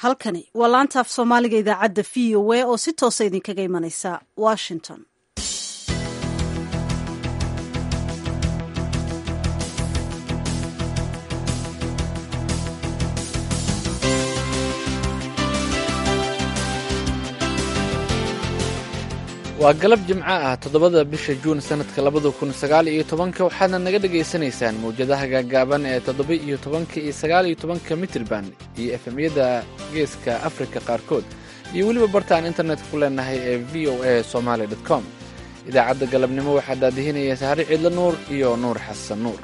halkani waa laanta af soomaaliga idaacadda v o a oo si toosa idinkaga imanaysa washington waa galab jimco ah toddobada bisha juun sannadka labada kun sagaal iyo tobanka waxaadna naga dhagaysanaysaan mawjadaha gaagaaban ee toddoba iyo tobanka iyo sagaal iyo tobanka mitrban iyo efemyada geeska afrika qaarkood iyo weliba bartaan internetka ku leenahay ee v o a somaali dot com idaacadda galabnimo waxaa daadihinaya sahri ciidla nuur iyo nuur xasan nuur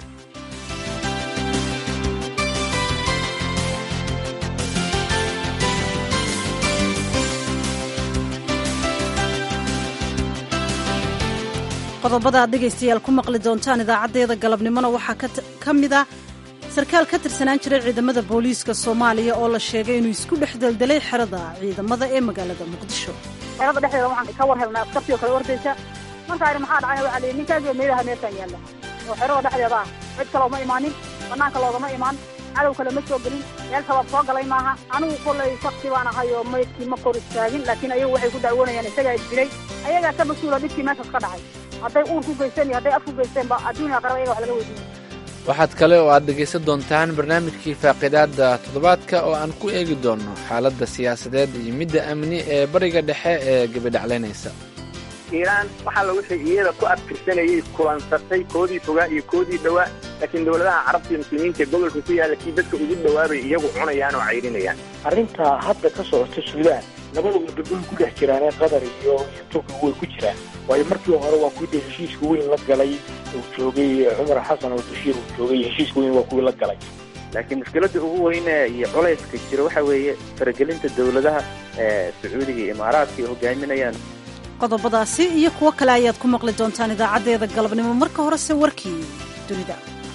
qodobada aad dhegaystayaal ku maqli doontaan idaacaddeeda galabnimona waxaa ka mid ah sarkaal ka tirsanaan jiray ciidamada booliiska soomaaliya oo la sheegay inuu isku dhex deldelay xerada ciidamada ee magaalada muqdisho xerada dhexdeeda waxaan ka war helnay askartii oo kale ordaysa markaa idhi maxaa dhacay waxaa lihi ninkaagio meelaha meeshaan yaalla oo xerada dhexdeeda ah cid kale uma imaanin bannaanka loogama imaan cadow kale ma soo gelin meel shabaab soo galay maaha anigu kollay sakti baan ahay oo maydkii ma kor istaagin laakiin ayagu waxay ku dacwoonayaan isagaa isdilay ayagaa ka mas-uula dhibkii meeshaas ka dhacay hadday uur ku geysteen iyo hadday af ku geysteenba adduunya qaraba ayaga wax laga weydiinay waxaad kale oo aad dhegaysan doontaan barnaamijkii faaqidaadda toddobaadka oo aan ku eegi doonno xaaladda siyaasadeed iyo midda amni ee bariga dhexe ee gebidhaclaynaysa iiraan waxaa la wixii iyada ku adkirsanayay kulansatay koodii fogaa iyo koodii dhowaa laakiin dowladaha carabta iyo muslimiinta ee gobolka ku yaalla kii dadka ugu dhowaabay iyagu cunayaan oo cayrinayaan arrintaa hadda ka socota suudaan labada wadamo ku dhex jiraanee qatar iyo iyo turkiga way ku jiraan waayo markii hore waa kuwii dee heshiiska weyn la galay uu joogay cumar xasan oo bashiir uu joogay heshiiska weyn waa kuwii la galay laakiin mushkiladda ugu weyne iyo culayska jira waxa weeye faragelinta dowladaha ee sacuudiga iyo imaaraadka ay hogaaminayaan qodobadaasi iyo kuwo kale ayaad ku maqli doontaan idaacaddeeda galabnimo marka horese warkii dunida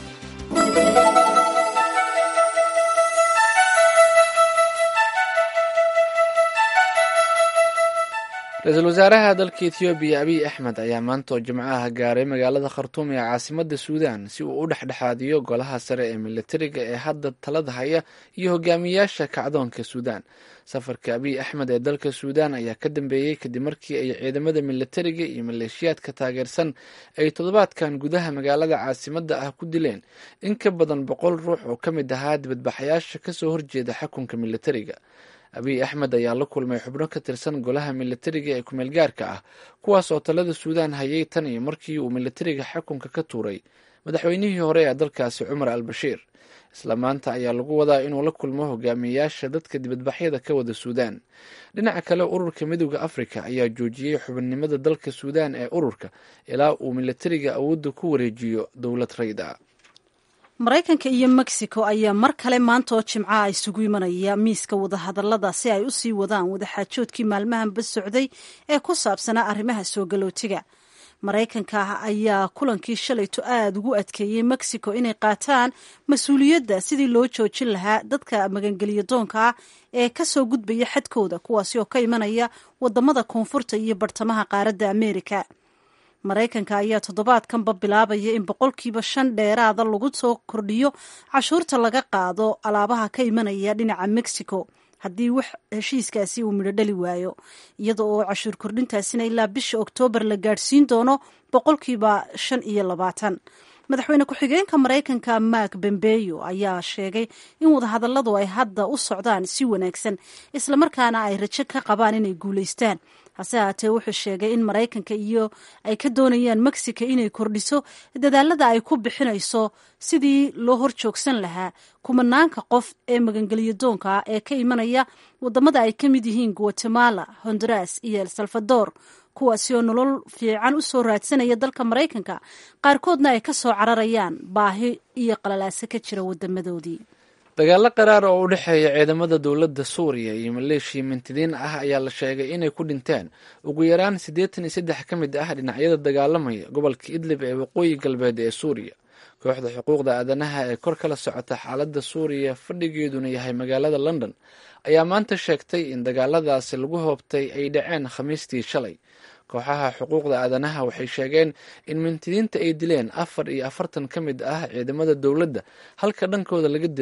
ra-iisul wasaaraha dalka etoobiya abiy axmed ayaa maanta oo jimcaha gaaray magaalada khartuum ee caasimadda suudaan si uu u dhexdhexaadiyo golaha sare ee militariga ee hadda talada haya iyo hogaamiyayaasha kacdoonka suudaan safarka abiy axmed ee dalka suudaan ayaa ka dambeeyey kadib markii ay ciidamada militariga iyo maleeshiyaadka taageersan ay toddobaadkan gudaha magaalada caasimadda ah ku dileen in ka badan boqol ruux oo ka mid ahaa dibadbaxayaasha kasoo horjeeda xakunka militariga abiy axmed ayaa la kulmay xubno ka tirsan golaha militariga ee kumeel gaarka ah kuwaas oo talada suudaan hayay tan iyo markii uu militariga xakunka ka tuuray madaxweynihii hore ee dalkaasi cumar al bashiir isla maanta ayaa lagu wadaa inuu la kulmo hogaamiyayaasha dadka dibadbaxyada ka wada suudaan dhinaca kale ururka midooda afrika ayaa joojiyey xubinnimada dalka suudaan ee ururka ilaa uu militariga awoodda ku wareejiyo dowlad rayd ah maraykanka iyo mexico ayaa mar kale maanta oo jimcaha isugu imanaya miiska wadahadallada si ay u sii wadaan wadaxaajoodkii maalmahanba socday ee ku saabsanaa arrimaha soo galootiga maraykanka ayaa kulankii shalayto aada ugu adkeeyey mexico inay qaataan mas-uuliyadda sidii loo joojin lahaa dadka magangeliya doonka ah ee kasoo gudbaya xadkooda kuwaasi oo ka imanaya wadamada koonfurta iyo bartamaha qaaradda amerika maraykanka ayaa toddobaadkanba bilaabaya in boqolkiiba shan dheeraada lagu soo kordhiyo cashuurta laga qaado alaabaha ka imanaya dhinaca mexico haddii wax heshiiskaasi uu midho dhali waayo iyada oo cashuur kordhintaasina ilaa bisha oktoobar la gaadhsiin doono boqolkiiba shan iyo labaatan madaxweyne ku-xigeenka maraykanka mark bembeyo ayaa sheegay in wadahadalladu ay hadda u socdaan si wanaagsan islamarkaana ay rajo ka qabaan inay guulaystaan hase haatee wuxuu sheegay in maraykanka iyo ay ka doonayaan mexico inay kordhiso dadaalada ay ku bixinayso sidii loo hor joogsan lahaa kumanaanka qof ee magangeliyo doonka ah ee ka imanaya wadamada ay ka mid yihiin guatemala honduras iyo el salvador kuwaasi oo nolol fiican u soo raadsanaya dalka maraykanka qaarkoodna ay ka soo cararayaan baahi iyo qalalaase ka jira wadamadoodii dagaalo qaraar oo u dhexeeya ciidamada dowladda suuriya iyo maleeshiya mintidiin ah ayaa la sheegay inay ku dhinteen ugu yaraan siddeetan iyo saddex ka mid ah dhinacyada dagaalamaya gobolka idlib ee waqooyi galbeed ee suuriya kooxda xuquuqda aadanaha ee kor kala socota xaaladda suuriya fadhigeeduna yahay magaalada london ayaa maanta sheegtay in dagaaladaasi lagu hoobtay ay dhaceen khamiistii shalay kooxaha xuquuqda aadanaha waxay sheegeen in mintidiinta ay dileen afar iyo afartan ka mid ah ciidamada dowladda halka dhankooda laga dilay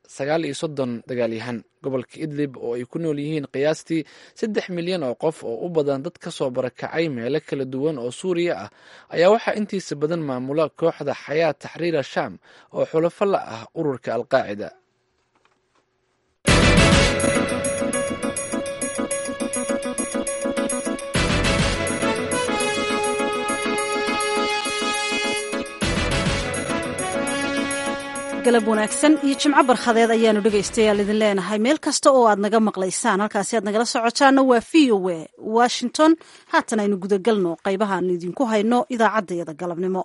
sagaal iyo soddon dagaalyahan gobolka idlib oo ay ku nool yihiin qiyaastii saddex milyan oo qof oo u badan dad ka soo barakacay meelo kala duwan oo suuriya ah ayaa waxaa intiisa badan maamula kooxda xayaa taxriira shaam oo xulafo la ah ururka alqaacida galab wanaagsan iyo jimco barkhadeed ayaanu dhegaystayaal idin leenahay meel kasta oo aad naga maqlaysaan halkaasi aad nagala socotaana waa v o a washington haatan aynu gudagalno qaybaha aanu idinku hayno idaacaddayada galabnimo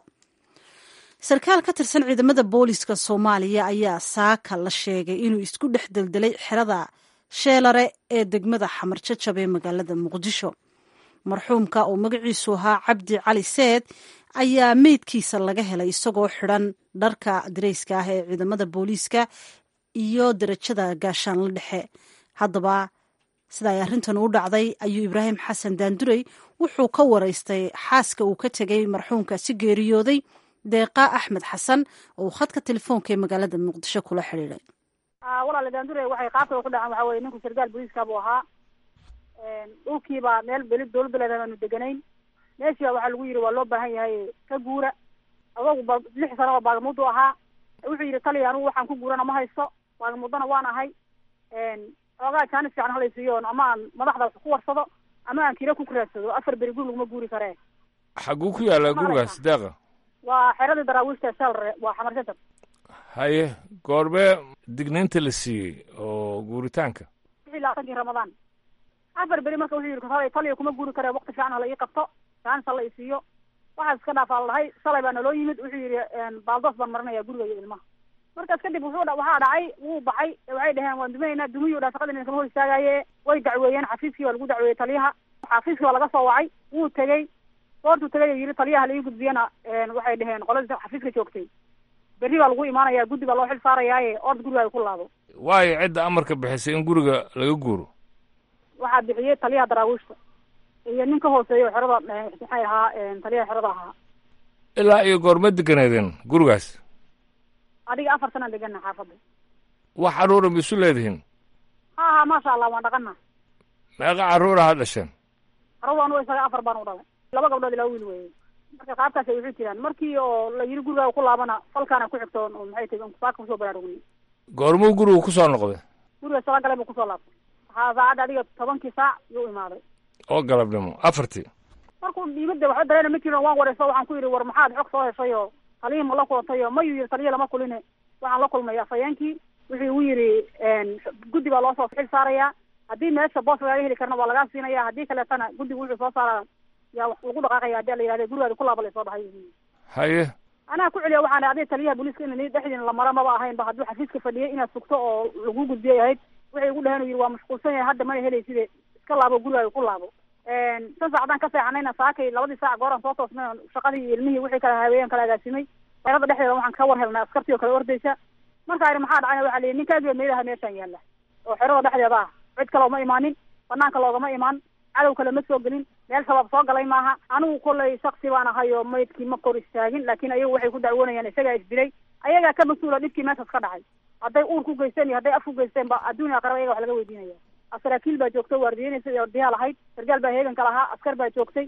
sarkaal ka tirsan ciidamada booliska soomaaliya ayaa saaka la sheegay inuu isku dhex deldelay xerada sheelare ee degmada xamarjajab ee magaalada muqdisho marxuumka oo magaciisu ahaa cabdi cali seed ayaa meydkiisa laga helay isagoo xidhan dharka dareyska ah ee ciidamada booliiska iyo darajada gaashaanla dhexe haddaba sida ay arrintan u dhacday ayuu ibraahim xasan daandurey wuxuu ka waraystay xaaska uu ka tegay marxuumkaasi geeriyooday deeqa axmed xasan oo uu khadka telefoonka ee magaalada muqdisho kula xidhiiday walaale daandure waxay qaabka ku dhacan waxa weye ninku sarkaal booliiska buu ahaa dhulkiibaa meel beli dowlad beleed aanu deganayn meeshii baa waxaa lagu yidhi waa loo baahan yahay ka guura adogu ba lix sano oo baagamudu ahaa wuxuu yidhi taliya anugu waxaan ku guurana ma haysto baagamuddana waan ahay xoogaa jaanis fiican halaysiiyo ama aan madaxda wax ku warsado ama aan kira ku kuraadsado afar beri guri laguma guuri karee xaguu ku yaallaa gurigaas deeqa waa xeradii daraawiishta shalre waa xamarjajab haye goormee digniinta la siiyey oo guuritaanka wixii labaatankii ramadaan afar beri marka wuxuu yidhi taliya taliya kuma guuri karee wakti fiican hala ii qabto jaanis hala isiiyo waxaas iska dhaafaa la dhahay shalay baa naloo yimid wuxuu yidhi baaldoos baan marinaya guriga iyo ilmaha markaas kadib wuxuu waxaa dhacay wuu baxay waxay dhaheen waan duminaynaa dumiyuu dhaa shaqadii kama hor istaagaaye way dacweeyeen xafiiskii baa lagu dacweeyey taliyaha xafiiskii baa laga soo wacay wuu tegey goortuu tegay yidhi taliyaha laii gudbiyana waxay dhaheen qoladii xafiiska joogtay berri baa lagu imaanaya guddi baa loo xil saarayaaye ord gurigaaga ku laabo waayo cidda amarka bixisay in guriga laga guuro waxaa bixiyey taliyaha daraawiishta iyo nin ka hooseeya oo xerada maxay ahaa taliyaha xerada ahaa ilaa iyo goorma deganeedeen gurigaas adiga afar sanaan degana xaafadda wax carruura ma isu leedihiin ha ha maasha allah waan dhaqana meeqa carruura ha dhasheen carruur anugu isaga afar baan u dhalay laba gabdhood ilaa wiil weeye marka qaabkaasay wuxuu jiraan markii oo la yidhi gurigaaga ku laabana falkaana ku xigto oo maxay tahi saaka kusoo baraarugni goormuu gurigu ku soo noqday guriga sala galay buu kusoo laabtay waxaa saacadda adiga tobankii saac yuu imaaday oo galabnimo afartii markuu dhiibada waxba dareena ma jirin waan wareyso waxaan ku yidhi war maxaad xog soo heshay oo taliyii ma la kulantay oo mayuu yidhi taliya lama kuline waxaan la kulmay afhayeenkii wuxuu igu yidhi guddi baa loo soo xil saarayaa haddii meesha boos lagaaga heli karna waa lagaa siinaya haddii kaleetana guddigu wuxuu soo saaraa yaa wax lagu dhaqaaqaya hadii la yihahda gurigaadi ku laaba lasoo dhahay haye anaa ku celiya waxaan adiga taliyaha booliiska in dhexdiina la mara maba ahayn ba hadduu xafiiska fadhiyay inaad sugto oo lagu gudbiyay ahayd waxay igu dhaheen u yidhi waa mashquulsan yahay hadda mana helayside iska laabo gurigaaga ku laabo san saacadaan ka seexanayna saakay labadii saac gooraan soo toosnay shaqadii iyo ilmihii wixii kala haaweeyeen kala agaasimay xerada dhexdeeda waxaan ka war helnay askartii oo kale ordaysa markaa idhi maxaa dhacay waxaa la yidhi ninkaagiba meelaha meeshaan yaalla oo xerada dhexdeeda ah cid kale uma imaanin banaanka loogama imaan cadow kale ma soo gelin meel shabaab soo galay maaha anigu kollay shaksi baan ahay oo maydkii ma kor istaagin laakiin ayagu waxay ku dacwoonayaan isagaa isdilay ayagaa ka mas-uula dhibkii meeshaas ka dhacay hadday uur ku geysteen iyo hadday af ku geysteen ba adduun aqraba ayaga wax laga weydiinaya saraakiil baa joogtay waardiyeynaysa iyo ordiyaal ahayd sargaal baa heeganka lahaa askar baa joogtay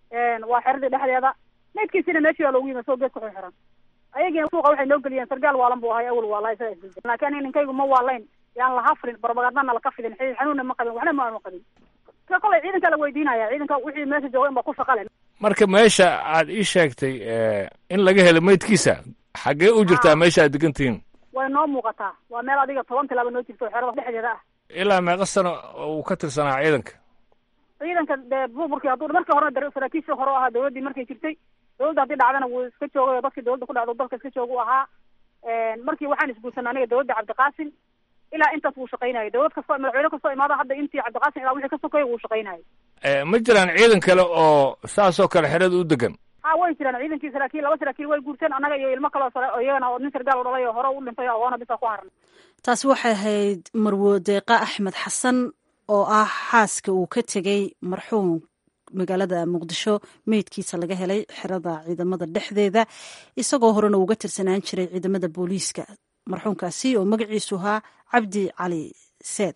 waa xeradii dhexdeeda maydkiisina meeshii baa loogu yimi soo geed ku xirxiran ayagiina suuqa waxay noo geliyeen sargaal waalan buu ahay awal waala isaga isdilay laakiin aniga ninkaygu ma waalayn yaan la hafrin barbagandana laka fidin xidid xanuunna ma qabin waxna ma aanu qabin ka kolay ciidanka la weydiinaya ciidanka wixii meesha jooga in ba ku shaqale marka meesha aad ii sheegtay in laga helo maydkiisa xaggee u jirtaa meesha aad degan tihiin way noo muuqataa waa meel adiga toban tilaaba noo jirto oo xerada dhexdeeda ah ilaa meeqa sano uu ka tirsanaa ciidanka ciidanka dee burburkii hadduu markii horena saraakiishii hore u ahaa dawladdii markay jirtay dawladda haddii dhacdana wuu iska joogay oo dadkii dawladda ku dhacdo dalka iska jooga u ahaa markii waxaan isguursanay aniga dawladda cabdiqaasim ilaa intaas wuu shaqaynayay dawlad kastoo madaxweyne kastoo imaada hadda intii cabdiqaasim ilaa wixii ka sokeeya wuu shaqaynayay ma jiraan ciidan kale oo saasoo kale xerada u degan ha way jiraan ciidankii saraakiil laba saraakiil way guurteen annaga iyo ilmo kaleo sare oo iyagana oo nin sargaal u dhalay oo hore u dhintay oo oona bisa ku haran taasi waxay ahayd marwo deeqa axmed xasan oo ah xaaska uu ka tegey marxuum magaalada muqdisho meydkiisa laga helay xerada ciidamada dhexdeeda isagoo horena uga tirsanaan jiray ciidamada booliiska marxuumkaasi oo magaciisu ahaa cabdi cali seed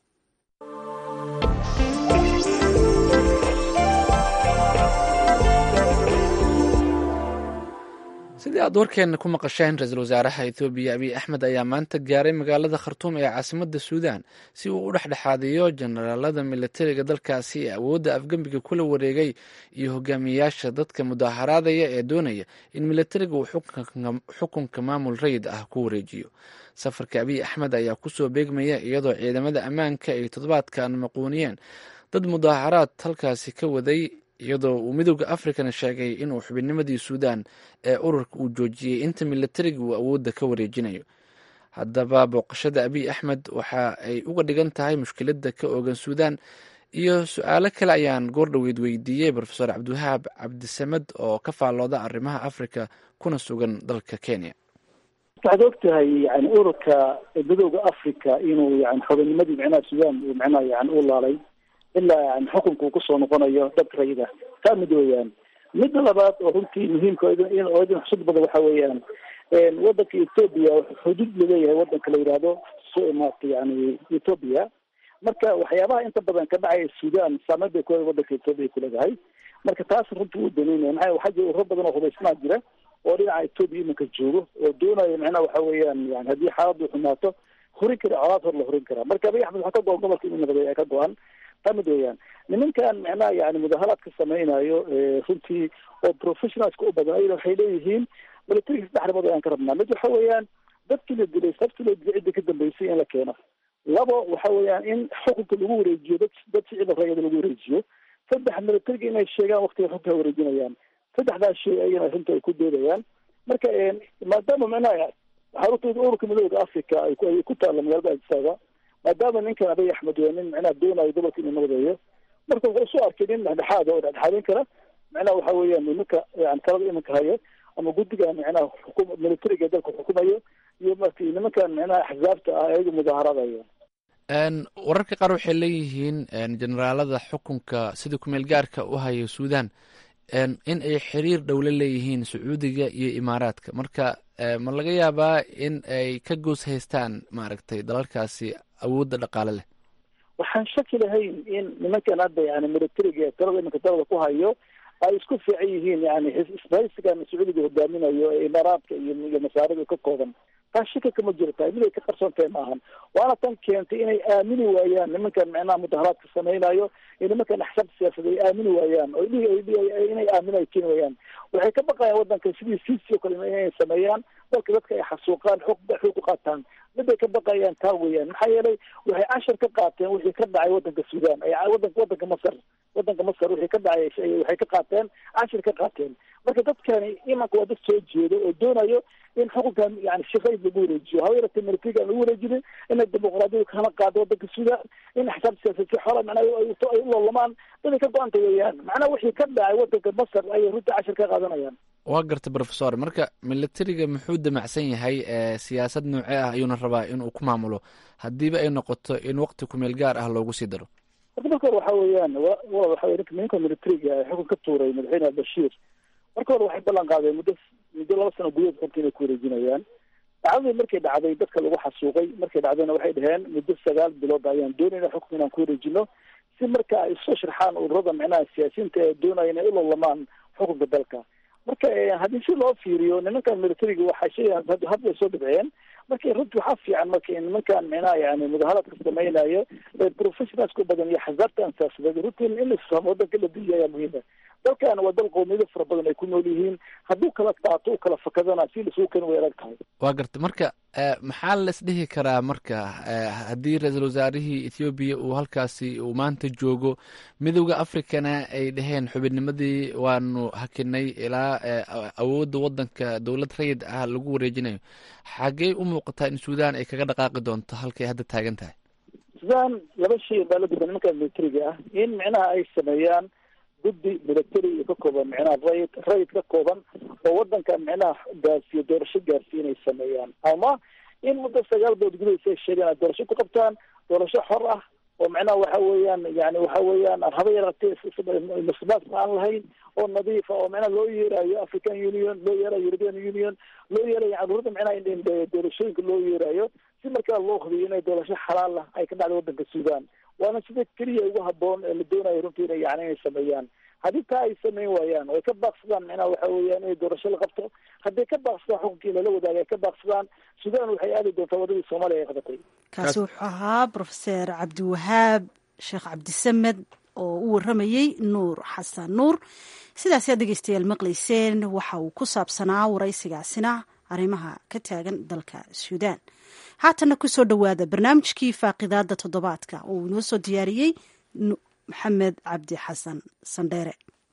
sidii aad warkeenna ku maqasheen ra-iisul wasaaraha ethoobiya abiy axmed ayaa maanta gaaray magaalada khartuum ee caasimadda suudaan si uu u dhexdhexaadiyo jenaraalada militariga dalkaasi ee awoodda afgembiga kula wareegay iyo hogaamiyayaasha dadka mudaharaadaya ee doonaya in militariga uu xukunka maamul rayid ah ku wareejiyo safarka abiy axmed ayaa kusoo beegmaya iyadoo ciidamada ammaanka ay toddobaadkan maquuniyeen dad mudaharaad halkaasi ka waday iyadoo uu midooda africana sheegay inuu xubinnimadii suudaan ee ururka uu joojiyey inta militariga uu awoodda ka wareejinayo haddaba booqashada abiy axmed waxa ay uga dhigan tahay mushkiladda ka oogan suudaan iyo su-aalo kale ayaan goordhoweyd weydiiyey rofeor cabdiwahaab cabdisamed oo ka faallooda arrimaha africa kuna sugan dalka kenya waxaad og tahay yani ururka midooda africa inuu yani xubinnimadii micnaha suudaan uu micnaha yani u laalay ilaa yani xukunka uu kusoo noqonayo dad rayida taa mid weeyaan midda labaad oo runtii muhiimka oo idin xusud badan waxa weeyaan wadanka ethoobia xuduud laleeyahay wadanka la yidhaahdo maarata yani ethoobia marka waxyaabaha inta badan ka dhacaya sudan saameyn bay ku wadanka ethoobia kuleedahay marka taas runtii wuu daneynaya maxaa waxaa jira ururo badan oo hubaysnaa jira oo dhinaca ethoobia iminka joogo oo doonaya macnaha waxa weeyaan yani haddii xaaladdu xumaato horin kara colaad hor la horin karaa marka abiy axmed waxaa ka go-an gobolka inuu nabadey ka go-an tamid weeyaan nimankan macnaha yani mudaharaadka sameynayo runtii oo professionalska u badan ayna waxay leeyihiin militariga saddex arrimood ayaan ka rabnaa mid waxa weeyaan dadkii la dilay sabti loo dilay cidda ka dambeysay in la keeno labo waxa weeyaan in xukunka lagu wareejiyo dad dad sicida rayada lagu wareejiyo saddex militariga inay sheegaan waktiga runta ay wareejinayaan saddexdaas shay ayana runta ay ku doodayaan marka maadaama macnaha xarunta ururka midooda africa ay ku taalla magaalada ajisaaba maadaama ninkan abiy axmed waa nin macnaha doonayo gobolka inuu nabadeeyo marka wuxuu soo arkay nin dhexdhexaad oo dhexdhexaadin kara macnaha waxa weeyaan nimanka yani talada iminka hayo ama guddiga macnaha xukum militariga dalka xukumayo iyo marka nimankan macnaha axzaabta ah ayaga mudaaharadaya wararka qaar waxay leeyihiin generaalada xukunka sida kumeel gaarka u haya suudan in ay xiriir dhowla leeyihiin sacuudiga iyo imaaraadka marka ma laga yaabaa in ay ka goos haystaan maaragtay dalalkaasi awoodda dhaqaale leh waxaan shaki lahayn in nimankan hadda yani militariga talada iminka talada ku hayo ay isku fiican yihiin yani isbahaysigan sacuudiga hogaaminayo ee imaaraadka iyo iyo masaarida ka kooban taas shaka kama jiro tahay mid ay ka qarsoon tahay maahan waana tan keentay inay aamini waayaan nimankan macnaha mudaharaadka samaynayo iyo nimankan axsaabta siyaasad ay aamini waayaan oo inay aaminay keeni waayaan waxay ka baqayaan wadanka sidii sisi o kale inay sameeyaan dalka dadka ay xasuuqaan xog xoog ku qaataan miday ka baqayaan taa weeyaan maxaa yeelay waxay cashar ka qaateen wixii ka dhacay wadanka sudan wadanka wadanka masar wadanka masar wixii ka dhacay waxay ka qaateen cashar ka qaateen marka dadkani imanka waa dad soo jeedo oo doonayo in xukunkan yani shaqayd lagu wareejiyo haba yaratee militariga aan lagu wareejinin inay dimuqraadiyadu kana qaado wadanka sudan in axsaab siyaasad si xora macnaha ay u loolamaan daday ka go-anta weeyaan macnaha wixii ka dhacay wadanka masar ayay runtii cashar ka qaadanayaan waa garta profesor marka militariga muxuu damacsan yahay siyaasad noocee ah ayuuna rabaa inuu ku maamulo haddiiba ay noqoto in waqti kumeel gaar ah loogu sii daro marka marka hore waxa weeyaan wal waxa wey ninka militariga xukun ka tuuray madaxweyne albashiir marka hore waxay ballan qaadeen muddo muddo laba sano gudahood xubka inay ku wareejinayaan dhacdadii markay dhacday dadka lagu xasuuqay markay dhacdayna waxay dhaheen muddo sagaal bilood ayaan doonayna xukunka inaan ku wareejino si marka ay soo sharxaan ururada macnaha siyaasiyiinta ee doonaya inay u lolamaan xukunka dalka marka haddii si loo fiiriyo nimankan militariga waxaa sheegaan hadda ay soo dhibceen marka runtii waxaa fiican marka nimankan micnaha yani mudaharaadka samaynayo professionalska u badan iyo xasaabtan siyaasadeed runtii in la isfahmo wadanka la diiya ayaa muhiima dalkan waa dal qowmiyado fara badan ay ku nool yihiin hadduu kala qaato u kala fakadana si lasugu keeni way adag tahay waa garta marka maxaa la isdhihi karaa marka haddii ra-iisul wasaarihii ethoobiya uu halkaasi uu maanta joogo midowda africana ay dhaheen xubinnimadii waanu hakinay ilaa awoodda wadanka dowlad rayid ah lagu wareejinayo xaggee u muuqataa in suudan ay kaga dhaqaaqi doonto halkay hadda taagan tahay sudan laba shay baa la duba nimankan militariga ah in micnaha ay sameeyaan guddi military iyo ka kooban micnaha rayid rayid ka kooban oo wadanka micnaha gaarsiiyo doorasho gaarsiiyo inay sameeyaan ama in muddo sagaal bood gudahaysa ay sheegaan ay doorasho ku qabtaan doorasho xor ah oo macnaha waxa weeyaan yani waxa weeyaan aan haba yaratee masbaasna aan lahayn oo nadiifa oo macnaha loo yeerayo african union loo yeerayo european union loo yeerayo yani ururada macnaha in doorashooyinka loo yeerayo si markaa loo hubiyo inay doorasho xalaal ah ay ka dhacdo waddanka sudan waana sida keliya ugu haboon ee la doonayo runtii ina yani inay sameeyaan haddii taa ay samayn waayaan oo ay ka baaqsadaan macnaha waxa weeyaan inay doorasho la qabto hadday ka baaqsadaan xukunkii lala wadaaga ay ka baaqsadaan sudan waxay aadi doontaa wadadii soomaaliya ay qabatay kaasi wuxuu ahaa profeser cabdiwahaab sheekh cabdisamed oo u waramayey nuur xasan nuur sidaas aad dhegeystayaal maqlayseen waxa uu ku saabsanaa waraysigaasina arrimaha ka taagan dalka suudaan haatanna kusoo dhowaada barnaamijkii faaqidaada toddobaadka oo uu inoo soo diyaariyey maxamed cabdi xasan sandheere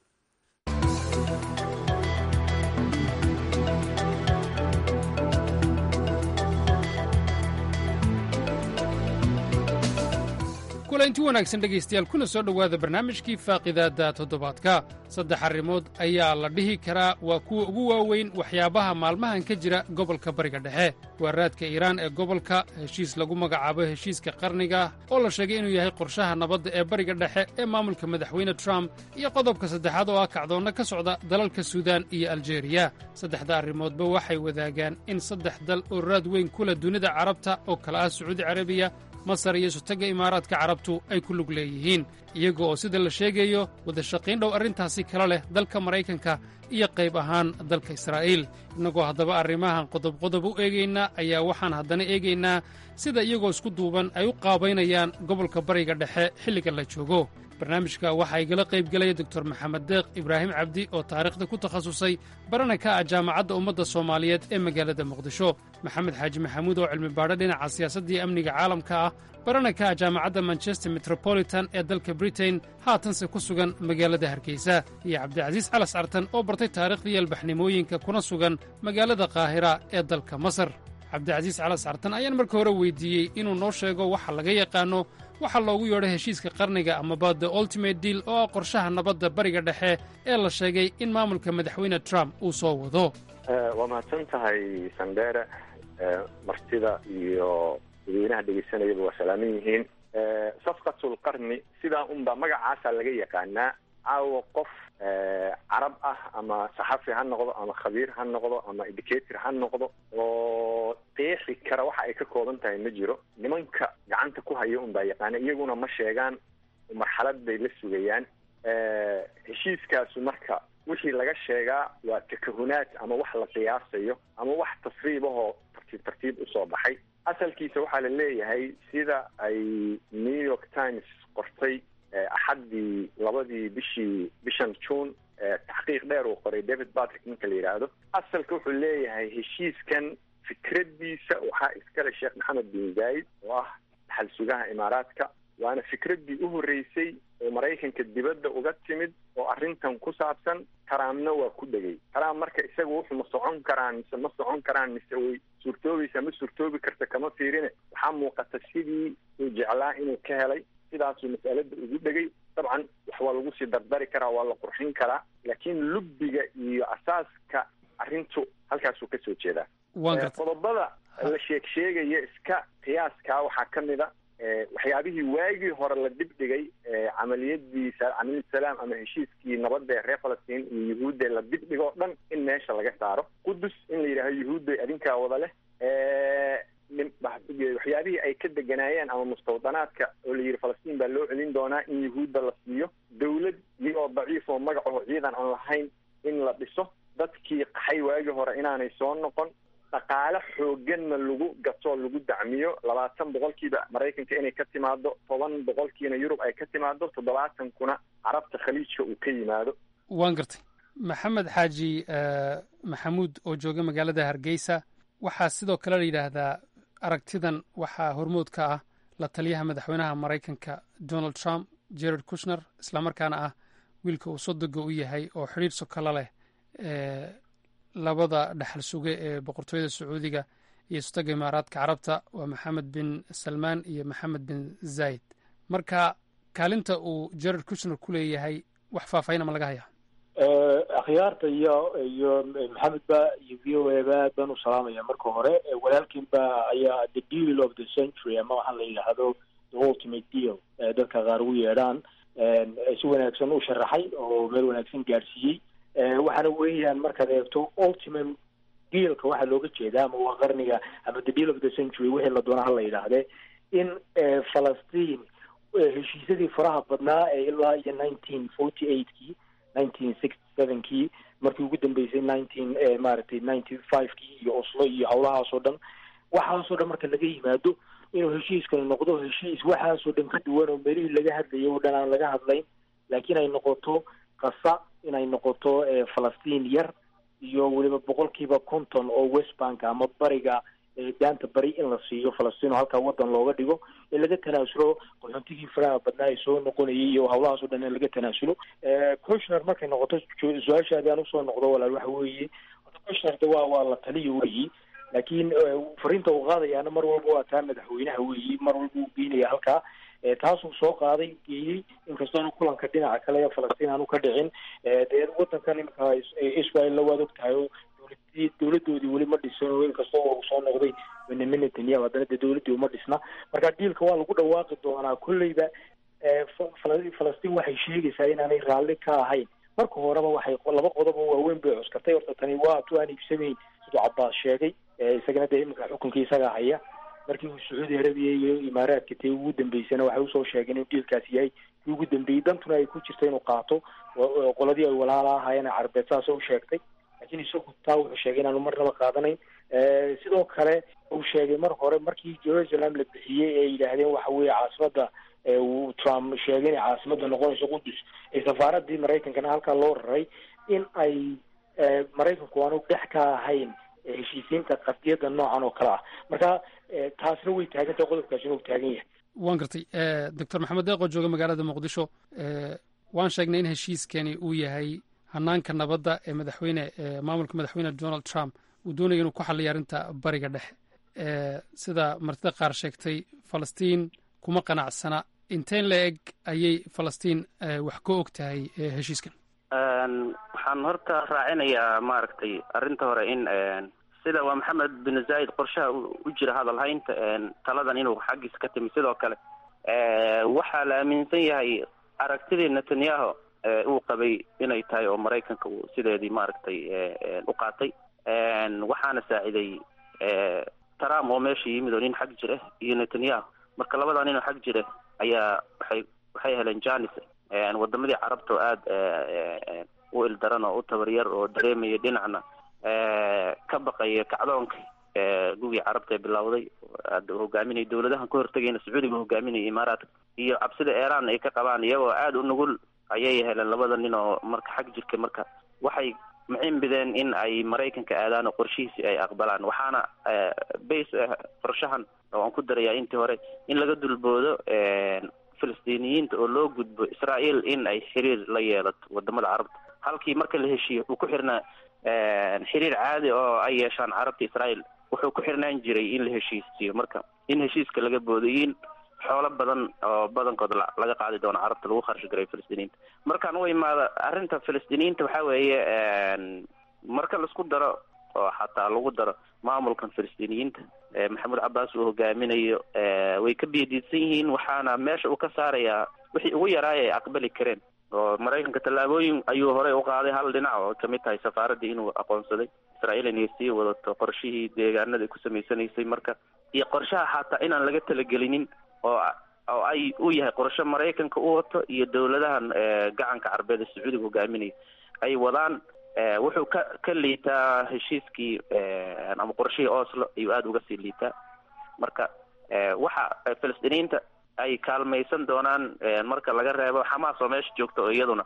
kulanti wanaagsan dhegaystayaal kuna soo dhowaada barnaamijkii faaqidaadda toddobaadka saddex arrimood ayaa la dhihi karaa waa kuwa ugu waaweyn waxyaabaha maalmahan ka jira gobolka bariga dhexe waa raadka iiraan ee gobolka heshiis lagu magacaabo heshiiska qarniga oo la sheegay inuu yahay qorshaha nabadda ee bariga dhexe ee maamulka madaxweyne trump iyo qodobka saddexaad oo ah kacdoonna ka socda dalalka suudaan iyo aljeeriya saddexda arrimoodba waxay wadaagaan in saddex dal oo raad weyn ku leh dunida carabta oo kala ah sacuudi carabiya masar iyo sutagga imaaraadka carabtu ay ku lug leeyihiin iyaga oo sida la sheegayo wadashaqiyn dhow arrintaasi kala leh dalka maraykanka iyo qayb ahaan dalka israa'iil innagoo haddaba arrimahan qodobqodob u eegaynaa ayaa waxaan haddana eegaynaa sida iyagoo isku duuban ay u qaabaynayaan gobolka bariga dhexe xilliga la joogo barnaamijka waxaa igala qayb gelaya doktor maxamed deeq ibraahim cabdi oo taariikhda ku takhasusay barana ka ah jaamacadda ummadda soomaaliyeed ee magaalada muqdisho maxamed xaaji maxamuud oo cilmi baadho dhinaca siyaasadda iyo amniga caalamka ah barana ka ah jaamacadda manchester metropolitan ee dalka britain haatanse ku sugan magaalada hargeysa iyo cabdicasiis calas cartan oo bartay taariikhdii albaxnimooyinka kuna sugan magaalada qaahira ee dalka masar cabdicasiis calas cartan ayaan marka hore weydiiyey inuu noo sheego waxa laga yaqaanno waxaa loogu yeedhay heshiiska qarniga amaba the ultimate deal oo ah qorshaha nabadda bariga dhexe ee la sheegay in maamulka madaxweyne trump uu soo wado waa mahadsan tahay sandheere martida iyo dadweynaha dhegeysanayaba waa salaaman yihiin safqatul qarni sidaa unba magacaasaa laga yaqaanaa caawa qof carab ah ama saxafi ha noqdo ama khabiir ha noqdo ama educator ha noqdo oo qeexi kara waxa ay ka kooban tahay ma jiro nimanka gacanta ku haya un baa yaqaana iyaguna ma sheegaan marxalad bay la sugayaan heshiiskaasu marka wixii laga sheegaa waa takahunaad ama wax la qiyaasayo ama wax tasriib ahoo tartiib tartiib usoo baxay asalkiisa waxaa la leeyahay sida ay new york times qortay axaddii labadii bishii bishan june taxqiiq dheer uu qoray david patrick ninka la yidhaahdo asalka wuxuu leeyahay heshiiskan fikraddiisa waxaa iskale sheekh maxamed bin zaid oo ah dhaxal sugaha imaaraadka waana fikraddii u horreysay oo maraykanka dibadda uga timid oo arrintan ku saabsan taraamna waa ku dhegay taraam marka isaga wuxuu ma socon karaan mise ma socon karaan mise way suurtoobaysaa ma suurtoobi karta kama fiirine waxaa muuqata sidii uu jeclaa inuu ka helay sidaasuu mas'alada ugu dhegay dabcan wax waa lagu sii dardari karaa waa la qurxin karaa laakiin lubbiga iyo asaaska arrintu halkaasuu kasoo jeedaa qodobada la sheeg sheegaya iska qiyaaskaa waxaa ka mid a waxyaabihii waagii hore la dibdhigay camaliyadii camaliyad salaam ama heshiiskii nabadda ee reer falastiin iyo yuhuudda la dibdhigo o dhan in meesha laga saaro qudus in la yidhahdo yuhuudda adinkaa wada leh waxyaabihii ay ka deganaayeen ama mustawdanaadka oo la yidhi falastiin baa loo celin doonaa in yuhuudda la siiyo dawlad iyagoo daciif oo magacaho ciidan aan lahayn in la dhiso dadkii qaxay waagii hore inaanay soo noqon dhaqaale xooganna lagu gatoo lagu dacmiyo labaatan boqolkiiba maraykanka inay ka timaado toban boqolkiina yurub ay ka timaado toddobaatankuna carabta khaliijka uu ka yimaado waan gartay maxamed xaaji maxamuud oo jooga magaalada hargeysa waxaa sidoo kale la yidhaahdaa aragtidan waxaa hormood ka ah la taliyaha madaxweynaha maraykanka donald trump jared kushner islamarkaana ah wiilka uu sodoga u yahay oo xidhiir sokolo leh labada dhaxal suge ee boqortooyada sacuudiga iyo sutaga imaaraadka carabta waa maxamed bin salmaan iyo maxamed bin zayd marka kaalinta uu jared kushner ku leeyahay wax faahfaahin ma laga hayaa akhyaarta iyo iyo maxamed ba iyo v o a ba aad baan u salaamaya marka hore walaalkiin ba ayaa the deal of the century ama waxaa la yidhaahdo the ultimate deal dadka qaar ugu yeedhaan si wanaagsan u sharaxay oo meel wanaagsan gaadhsiiyey waxaana weeyaan markaad eegto ultimate dealka waxaa looga jeedaa ama waa qarniga ama the deal of the century wixii la doona hala yidhaahde in falastiin heshiisyadii faraha badnaa ee ilaa iyo nineteen forty eightkii nineteen sixty sevenkii markii ugu dambeysay nineteen maaragtay ninety fivekii iyo oslo iyo howlahaasoo dhan waxaasoo dhan marka laga yimaado inuu heshiiskani noqdo heshiis waxaasoo dhan ka duwan oo meelihii laga hadlayay oo dhan aan laga hadlayn laakiin ay noqoto qasa inay noqoto falastiin yar iyo weliba boqolkiiba konton oo west bank ama bariga daanta bari in la siiyo falastiin oo halkaa wadan looga dhigo ee laga tanaasulo qaxoontigii faraha badnaa ee soo noqonayay iyo howlahaas o dhan in laga tanaasulo cushner markay noqoto su-aashaadi aan usoo noqdo walaal waxa weeye cushner de waa waa la taliyo weyi laakiin fariinta uu qaadayaana mar walba waa taa madaxweynaha weyi mar walba uu geynaya halkaa taasuu soo qaaday geeyey inkastoona kulanka dhinaca kale ee falastiin aanu ka dhicin dee wadankan imika israel-la waad og tahay oo dowlad dowladoodii weli ma dhisan oo inkastoo uu soo noqday benyamin netanyahu haddana dee dowladdii uma dhisna marka diilka waa lagu dhawaaqi doonaa kolleyba falastiin waxay sheegaysaa inaanay raalli ka ahayn marka horeba waxay laba qodob oo waaweyn bay cuskatay horta tani waa tu aan iibsamayn siduu cabaas sheegay isagana dee iminka xukunkii isagaa haya markii uu sacuudi arabiya iyo imaaraadka tee ugu dambeysana waxay usoo sheegeen in diilkaasi yahay kii ugu dambeeyey dantuna ay ku jirta inuu qaato qoladii ay walaala ahaayeen carbeed saasoo u sheegtay laakiin isagu taa wuxuu sheegay inaanu marnaba qaadanayn sidoo kale uu sheegay mar hore markii jerusalem la bixiyey ee yidhaahdeen waxa weeye caasimada uu trump sheegay inay caasimada noqonayso qudus ee safaaradii maraykankana halkaa loo raray in ay maraykanku aanu dhex ka ahayn heshiisiinta qadiyada noocan oo kale ah marka taasna way taagantahay qodobkaasina uu taagan yahay waan gartay doctor maxamed deeqoo jooga magaalada muqdisho waan sheegnay in heshiiskani uu yahay hanaanka nabadda ee madaxweyne maamulka madaxweyne donald trump uu doonaya inuu ku xalliyo arrinta bariga dhexe sida martida qaar sheegtay falastiin kuma qanacsana inteen la eg ayay falastiin wax ka og tahay heshiiskan waxaan horta raacinayaa maaragtay arrinta hore in sida waa maxamed bin zaid qorshaha u jira hadalhaynta taladan inuu xaggiisa ka timi sidoo kale waxaa la aaminsan yahay aragtidii netanyahu uu qabay inay tahay oo maraykanka uu sideedii maaragtay u qaatay waxaana saaciday trump oo meesha yimid oo nin xag jir ah iyo netanyahu marka labadaa nin oo xag jira ayaa waxay waxay heleen janis wadamadii carabta oo aada u ildaran oo u tabaryar oo dareemaya dhinacna ka baqaya kacdoonka gugii carabta ee bilowday hogaaminaya dowladahan ka hortegayna sacuudiga hogaaminaya imaaraadka iyo cabsida iran ay ka qabaan iyagoo aada u nugul ayay heleen labada nin oo marka xag jirka marka waxay macimbideen in ay maraykanka aadaan oo qorshihiisi ay aqbalaan waxaana base qorshahan oo aan ku darayaa intii hore in laga dulboodo filistiiniyiinta oo loo gudbo israel in ay xiriir la yeelato wadamada carabta halkii marka la heshiiyo uu ku xirnaa xiriir caadi oo ay yeeshaan carabta israel wuxuu ku xirnaan jiray in la heshiisiyo marka in heshiiska laga boodo in xoolo badan oo badankood laga qaadi doono carabta lagu kharash garay filistiiniinta markaan u imaado arrinta filistiiniyiinta waxaa weeye marka laisku daro oo xataa lagu daro maamulkan filistiiniyiinta maxamuud cabaas uu hogaaminayo way ka biyadiidsan yihiin waxaana meesha uu ka saarayaa wixii ugu yaraaya ay aqbali kareen oo maraykanka tallaabooyin ayuu horey u qaaday hal dhinac oo kamid tahay safaaraddii inuu aqoonsaday israel inay sii wadato qorshihii deegaanada ay ku samaysanaysay marka iyo qorshaha xataa inaan laga talagelinin oo oo ay u yahay qorshe maraykanka u wato iyo dowladahan gacanka carbeed ee sacuudiga hogaaminaya ay wadaan wuxuu ka ka liitaa heshiiskii ama qorshihii oslo ayuu aada uga sii liitaa marka waxa filistiiniyiinta ay kaalmaysan doonaan marka laga reebo xamaas oo meesha joogta oo iyaduna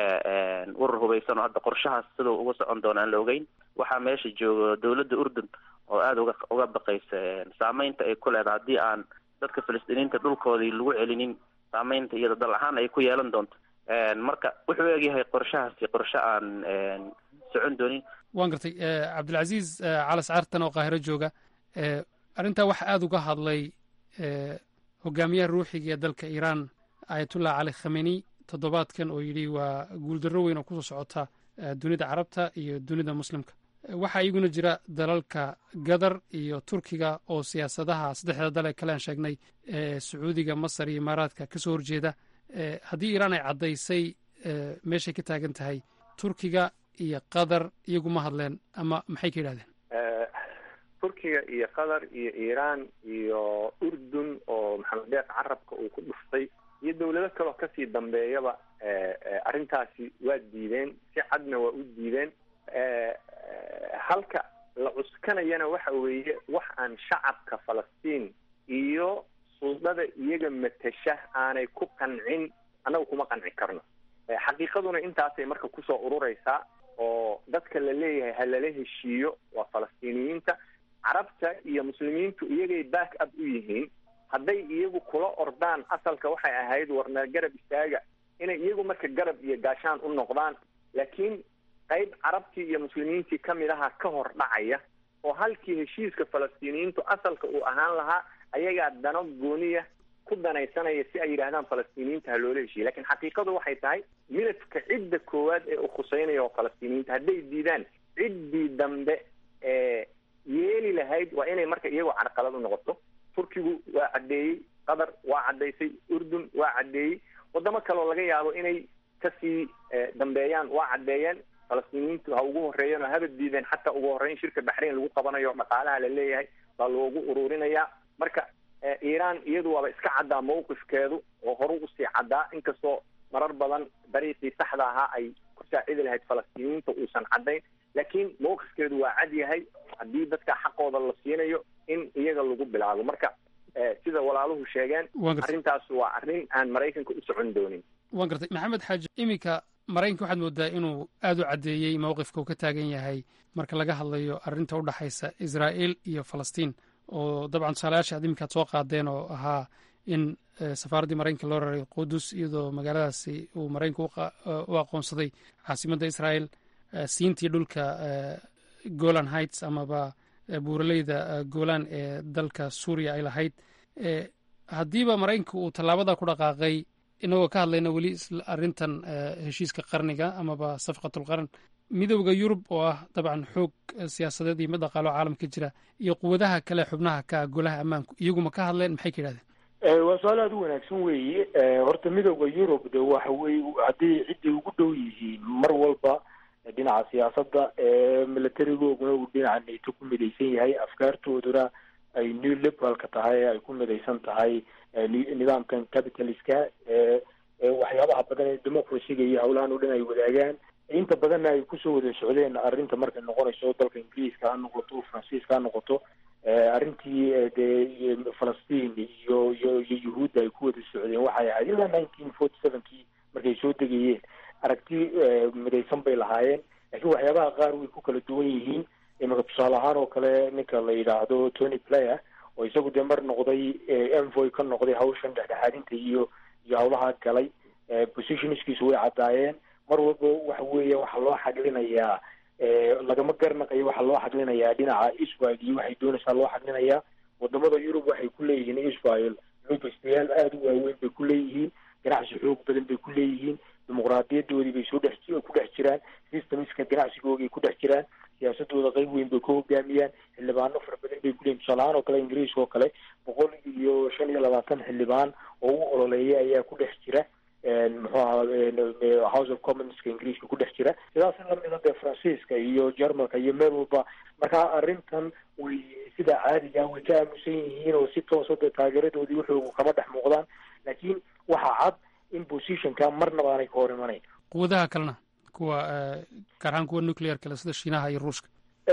urur hubaysan oo hadda qorshahaas siduu uga socon doona aan la ogeyn waxaa meesha joogo dowladda urdun oo aada uga uga baqaysa saameynta ay ku leedahay haddii aan dadka filistiiniyiinta dhulkoodii lagu celinin saameynta iyada dal ahaan ay ku yeelan doonto marka wuxuu egyahay qorshahaasi qorshe aan socon doonin waan gartay cabdilcaziiz calas caartan oo qaahiro jooga arrintaa waxa aada uga hadlay hogaamiyaha ruuxiga ee dalka iiraan ayatullah cali khameni toddobaadkan oo yidhi waa guuldarro weyn oo kusoo socota dunida carabta iyo dunida muslimka waxaa iyaguna jira dalalka gadar iyo turkiga oo siyaasadaha saddexda dal ee kale aan sheegnay ee sacuudiga masar iyo imaaraadka ka soo horjeeda haddii iiraan ay caddaysay meeshay ka taagan tahay turkiga iyo qatar iyagu ma hadleen ama maxay ka yidhahdeen turkiga iyo qatar iyo iiraan iyo urdun oo maxamed deeq carabka uu ku dhuftay iyo dawlado kaleo kasii dambeeyaba arrintaasi waa diideen si cadna waa u diideen halka la cuskanayana waxa weeye wax aan shacabka falastiin iyo suldada iyaga matasha aanay ku qancin annaga kuma qanci karno xaqiiqaduna intaasay marka kusoo urureysaa oo dadka la leeyahay ha lala heshiiyo waa falastiiniyiinta carabta iyo muslimiintu iyagay back up u yihiin hadday iyagu kula ordaan asalka waxay ahayd warna garab istaaga inay iyagu marka garab iyo gaashaan u noqdaan laakiin qayb carabtii iyo muslimiintii kamid aha ka hor dhacaya oo halkii heshiiska falastiiniyiintu asalka uu ahaan lahaa ayagaa dano gooniya ku danaysanaya si ay yidhaahdaan falastiiniyiinta ha loola heshiiya lakin xaqiiqadu waxay tahay midabka cidda koowaad ee u khuseynaya oo falastiiniyiinta hadday diidaan ciddii dambe ee yeeli lahayd waa inay marka iyagoo carqalad u noqoto turkigu waa caddeeyey qatar waa caddaysay urdun waa caddeeyey wadamo kaleoo laga yaabo inay kasii dambeeyaan waa caddeeyeen falastiiniyiintu ha ugu horeeyeen oo haba diideen xataa ugu horreyn shirka baxrayn lagu qabanayo dhaqaalaha la leeyahay baa loogu ururinayaa marka iiraan iyadu waaba iska caddaa mawqifkeedu oo horu usii caddaa inkastoo marar badan dariiqii saxda ahaa ay ku saacidi lahayd falastiiniyiinta uusan caddayn laakiin mawqifkeedu waa cad yahay haddii dadka xaqooda la siinayo in iyaga lagu bilaabo marka sida walaaluhu sheegeen arrintaas waa arrin aan maraykanka u socon doonin waan gartay maxamed xaaji iminka maraykanka waxaad moodaa inuu aada u caddeeyey mowqifka uu ka taagan yahay marka laga hadlayo arrinta u dhexaysa israa'iil iyo falastiin oo dabcan tusaalayaasha ad iminkaad soo qaadeen oo ahaa in safaaraddii maraykanka loo raray qudus iyadoo magaaladaasi uu maraykanka u aqoonsaday caasimadda israa'iil siintii dhulka golan heights amaba buuraleyda golan ee dalka suuriya ay lahayd haddiiba maraykanka uu tallaabada ku dhaqaaqay inagoo ka hadlayna weli arrintan heshiiska qarniga amaba safqatulqarn midowda yurub oo ah dabcan xoog siyaasadeed iyo mid dhaqaalo caalamka jira iyo quwadaha kale xubnaha ka golaha ammaanku iyaguma ka hadleen maxay ka yidhahdeen waa su-aal aada u wanaagsan weeye horta midowda yurub de waxa weye hadday cidday ugu dhow yihiin mar walba dhinaca siyaasadda militarigooguna uu dhinaca nato ku midaysan yahay afkaartooduna ay new liberalka tahay ay ku midaysan tahay nidaamkan capitaliska waxyaabaha badan ee democracyga iyo howlahan oo dhan ay wadaagaan inta badanna ay kusoo wada socdeen arrinta markay noqonayso dalka ingiriiska ha noqoto faransiiska ha noqoto arrintii dee falastiin iyo iyo iyo yuhuudda ay ku wada socdeen waxay ahayd ilaa nineteen forty sevenkii markay soo degayeen aragti midaysan bay lahaayeen laakiin waxyaabaha qaar way ku kala duwan yihiin imika tusaale ahaan oo kale ninka la yidhaahdo tony player oo isagu dee mar noqday envoy ka noqday hawshan dhexdhexaadinta iyo iyo hawlaha galay positionskiisu way caddaayeen mar walba waxa weeya waxaa loo xaglinayaa lagama garnaqayo waxaa loo xaglinayaa dhinaca israel iyo waxay doonaysaa loo xaglinayaa wadamada yurub waxay ku leeyihiin israel lobastayaal aada u waaweyn bay ku leeyihiin ganacsi xoog badan bay ku leeyihiin dimuqraadiyadoodii bay soo dhex ku dhex jiraan systemska ganacsigoogay ku dhex jiraan siyaasadooda qeyb weyn bay ka hogaamiyaan xildhibaano fara badan bay kuleeyihin tusaalahaan oo kale ingiriiska oo kale boqol iyo shan iyo labaatan xildhibaan oo u ololeeya ayaa ku dhex jira muxuu ahaa house of commonska ingiriiska ku dhex jira sidaas lamida dee faransiiska iyo jarmalka iyo meel walba marka arrintan way sida caadiga way ka aamusan yihiin oo si toosa dee taageeradoodii wuxuu kama dhex muuqdaan laakiin waxaa cad in positionka marnaba aanay ka hor imanayn quwadaha kalena kuwa gaar ahaan kuwa nuclear kale sida shiinaha iyo ruushka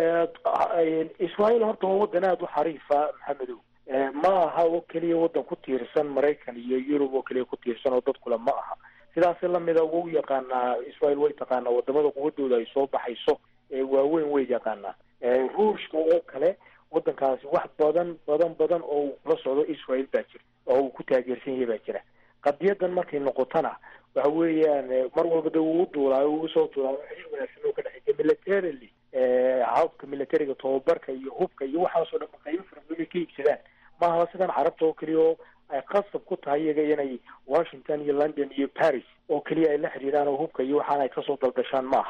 israel horta waa wadan aada u xariifa maxamedow ma aha oo keliya wadan ku tiirsan maraykan iyo yurub oo keliya ku tiirsan oo dadkule ma aha sidaas lamida wau yaqaanaa israel way taqaanaa wadamada quwadooda ay soo baxayso waaweyn way yaqaanaa ruushka oo kale wadankaasi wax badan badan badan oo uu kula socdo israel baa jira oo uu ku taageersan yahay baa jira qadiyadan markay noqotona waxa weeyaan mar walba de wuu duulaayo wuu soo duulaayo xiriir wanaagsan oo ka dhexeeya militarily habka militariga tababarka iyo hubka iyo waxaasoo dhan qaybo fara badan ay ka iibsadaan maaha sidan carabta oo keliya oo ay qasab ku tahay iyaga inay washington iyo london iyo paris oo keliya ay la xiriiraan oo hubka iyo waxaan ay kasoo dalgashaan maaha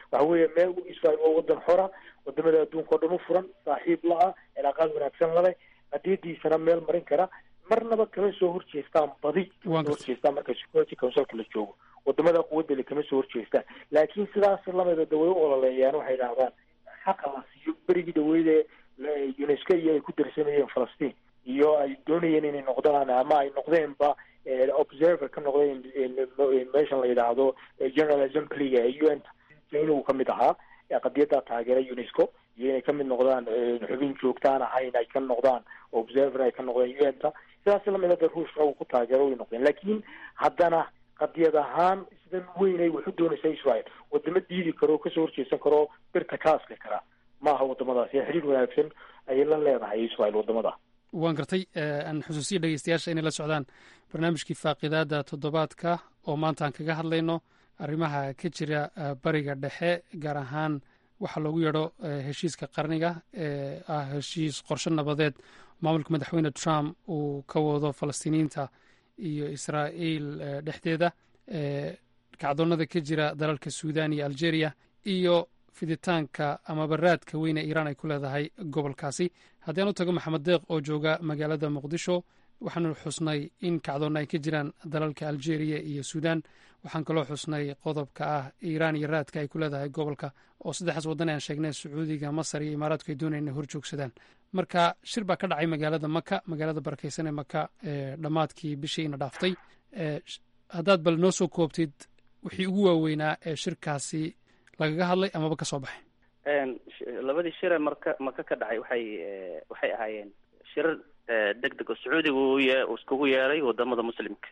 waxa weeye meel israel waa wadan xora wadamada adduunka oo dhan u furan saaxiib la-ah cilaaqaad wanaagsan laleh qadiyadiisana meel marin kara marnaba kama soo horjeestaan badi kama soo horjeestaan marka security councilka la joogo wadamada quwadale kama soo horjeestaan laakiin sidaas lamida da way u ololeeyaan waxay idhahdaan xaqa la siiyo berigii dhaweyde unesco iyo ay ku darsanayeen falastiin iyo ay doonayeen inay noqdaan ama ay noqdeenba observer ka noqdeen meeshan la yidhaahdo general assemblyga ee u n inuu kamid ahaa qadiyaddaa taageera unesco iyo inay kamid noqdaan xubin joogtaan ahayn ay ka noqdaan observer ay ka noqdeen u n ta sidaas lamida da ruushka uu ku taageero way noqdeen laakiin haddana qadiyad ahaan sidan weynay waxu doonaysa israel wadamo diidi karo kasoo horjeesan karo birta ka asli kara maaha wadamadaas ee xiriir wanaagsan ayay la leedahay israel wadamada waan gartay aan xusuusiya dhegeystayaasha inay la socdaan barnaamijkii faaqidaada toddobaadka oo maanta aan kaga hadlayno arrimaha ka jira bariga dhexe gaar ahaan waxaa loogu yeedho heshiiska qarniga ee ah heshiis qorshe nabadeed maamulka madaxweyne trump uu ka wado falastiiniyiinta iyo israa'iil dhexdeeda kacdoonnada ka jira dalalka suudan iyo algeria iyo fiditaanka ama baraadka weyn ee iiraan ay ku leedahay gobolkaasi haddii aan u tago maxamed deeq oo jooga magaalada muqdisho waxaanu xusnay in kacdoonna ay ka jiraan dalalka algeria iyo suudan waxaan kaloo xusnay qodobka ah iiraan iyo raadka ay ku leedahay gobolka oo saddexdaas waddan aan sheegnay sacuudiga masar iyo imaaraadku ay doonayaan inay hor joogsadaan marka shir baa ka dhacay magaalada maka magaalada barakeysan ee maka ee dhammaadkii bishii ina dhaaftay haddaad bal noo soo koobtid wixii ugu waaweynaa ee shirkaasi lagaga hadlay amaba ka soo baxay labadii shire marka maka ka dhacay waxay waxay ahaayeen shirar deg deg oo sacuudiga uu ye iskugu yeeray wadamada muslimka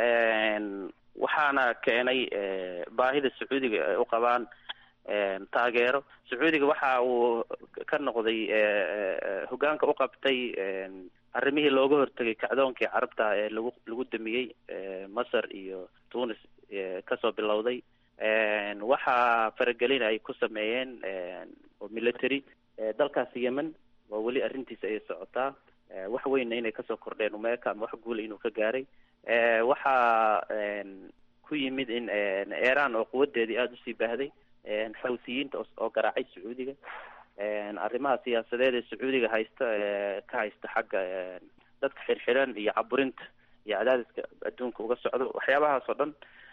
waxaana keenay baahida sacuudiga ay u qabaan taageero sacuudiga waxa uu ka noqday hogaanka u qabtay arrimihii looga hortegay kacdoonkii carabta ee lagu lagu damiyey masar iyo tunis kasoo bilowday waxaa faragelin ay ku sameeyeen oo military dalkaasi yemen waa weli arrintiisa ay socotaa wax weynna inay kasoo kordheen umeeka ama wax guula inuu ka gaaray waxaa ku yimid in iran oo quwadeedii aada usii baahday xawsiyiinta oo garaacay sacuudiga arrimaha siyaasadeed ee sacuudiga haysta ka haysta xagga dadka xirxiran iyo caburinta iyo cadaadiska adduunka uga socdo waxyaabahaas oo dhan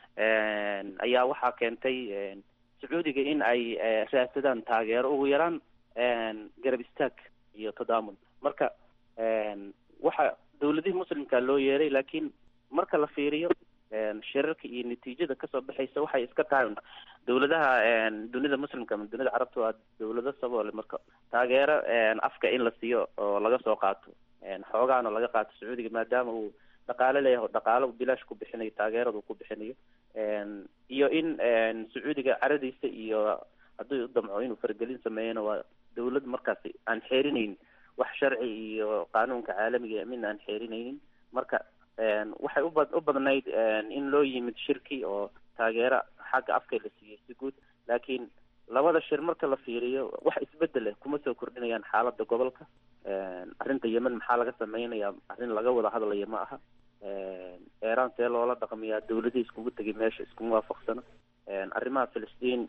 ayaa waxaa keentay sacuudiga in ay raadsadaan taageero ugu yaraan garab istaag iyo tadaamun marka waxa dawladihii muslimka loo yeeray laakiin marka la fiiriyo shirarka iyo natiijada kasoo baxaysa waxay iska tahay dawladaha dunida muslimka ama dunida carabta waa dawlado saboole marka taageero afka in la siiyo oo laga soo qaato xoogaana laga qaato sacuudiga maadaama uu dhaqaale leeyahay oo dhaqaalo bilaash ku bixinayo taageeradu ku bixinayo iyo in sacuudiga caradiisa iyo haddii u damco inuu faragelin sameeyana waa dawlad markaasi aan xeerinaynin wax sharci iyo qaanuunka caalamiga midna aan xeerinaynin marka waxay uba u badnayd in loo yimid shirki oo taageero xagga afka la siiyey si guud laakiin labada shir marka la fiiriyo wax isbedel leh kuma soo kordhinayaan xaaladda gobolka arrinta yemen maxaa laga sameynaya arrin laga wada hadlaya ma aha iran see loola dhaqmiyaa dawladihii iskugu tegay meesha iskuma waafaqsano arrimaha filistiin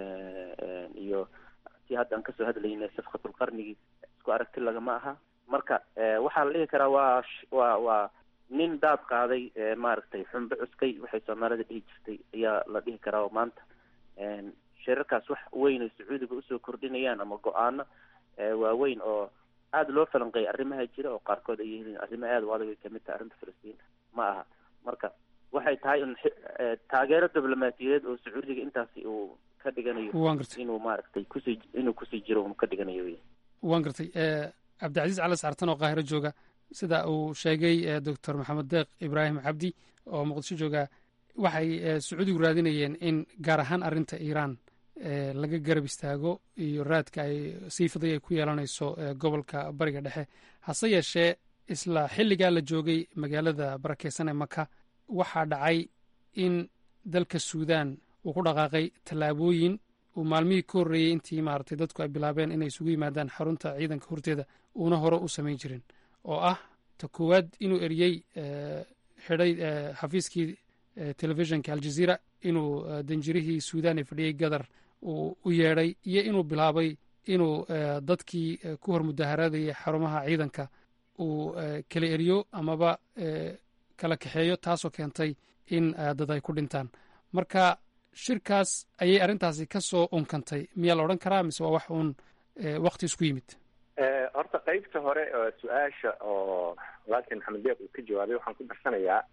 iyo si hadda aan kasoo hadlaynay safqatulqarnigii isku aragti lagama aha marka waxaa la dhihi karaa waa waa waa nin daad qaaday maaragtay xunbe cuskay waxay soomaalida dhihi jirtay ayaa la dhihi karaa oo maanta shirarkaas wax weyn ay sacuudiga usoo kordhinayaan ama go-aano waaweyn oo aada loo falanqeeyay arrimaha jira oo qaarkood ay yihiin arrimo aada u adag ay kamid tahay arrinta filistiin ma aha marka waxay tahay in taageero diblomaatiyadeed oo sacuudiga intaasi uu ka dhiganayo inuu maaragtay kusii inuu kusii jiro uu ka dhiganayo wey waan gartay cabdicasiis cali saartan oo qaahiro jooga sida uu sheegay doctor maxamed deeq ibraahim cabdi oo muqdisho jooga waxay sacuudigu raadinayeen in gaar ahaan arrinta iiraan laga garab istaago iyo raadka ay siifaday ay ku yeelanayso gobolka bariga dhexe hase yeeshee isla xilligaa la joogay magaalada barakeysan ee maka waxaa dhacay in dalka suudan uu ku dhaqaaqay tallaabooyin uu maalmihii ka horreeyey intii maaragtay dadku ay bilaabeen inay isugu yimaadaan xarunta ciidanka horteeda uuna hore u samayn jirin oo ah ta koowaad inuu eriyey xidhay xafiiskii telefishinka aljaziira inuu danjirihii suudan ee fadhiyey gadar uu u yeedhay iyo inuu bilaabay inuu dadkii ku hor mudaharaadayay xarumaha ciidanka uu kala eriyo amaba kala kaxeeyo taasoo keentay in dad ay ku dhintaan marka shirkaas ayay arrintaasi ka soo unkantay miyaa la odhan karaa mise waa wax uun wakti isku yimid horta qeybta hore su-aasha oo walaalkeen maxamed deeq uu ka jawaabay waxaan ku darsanayaa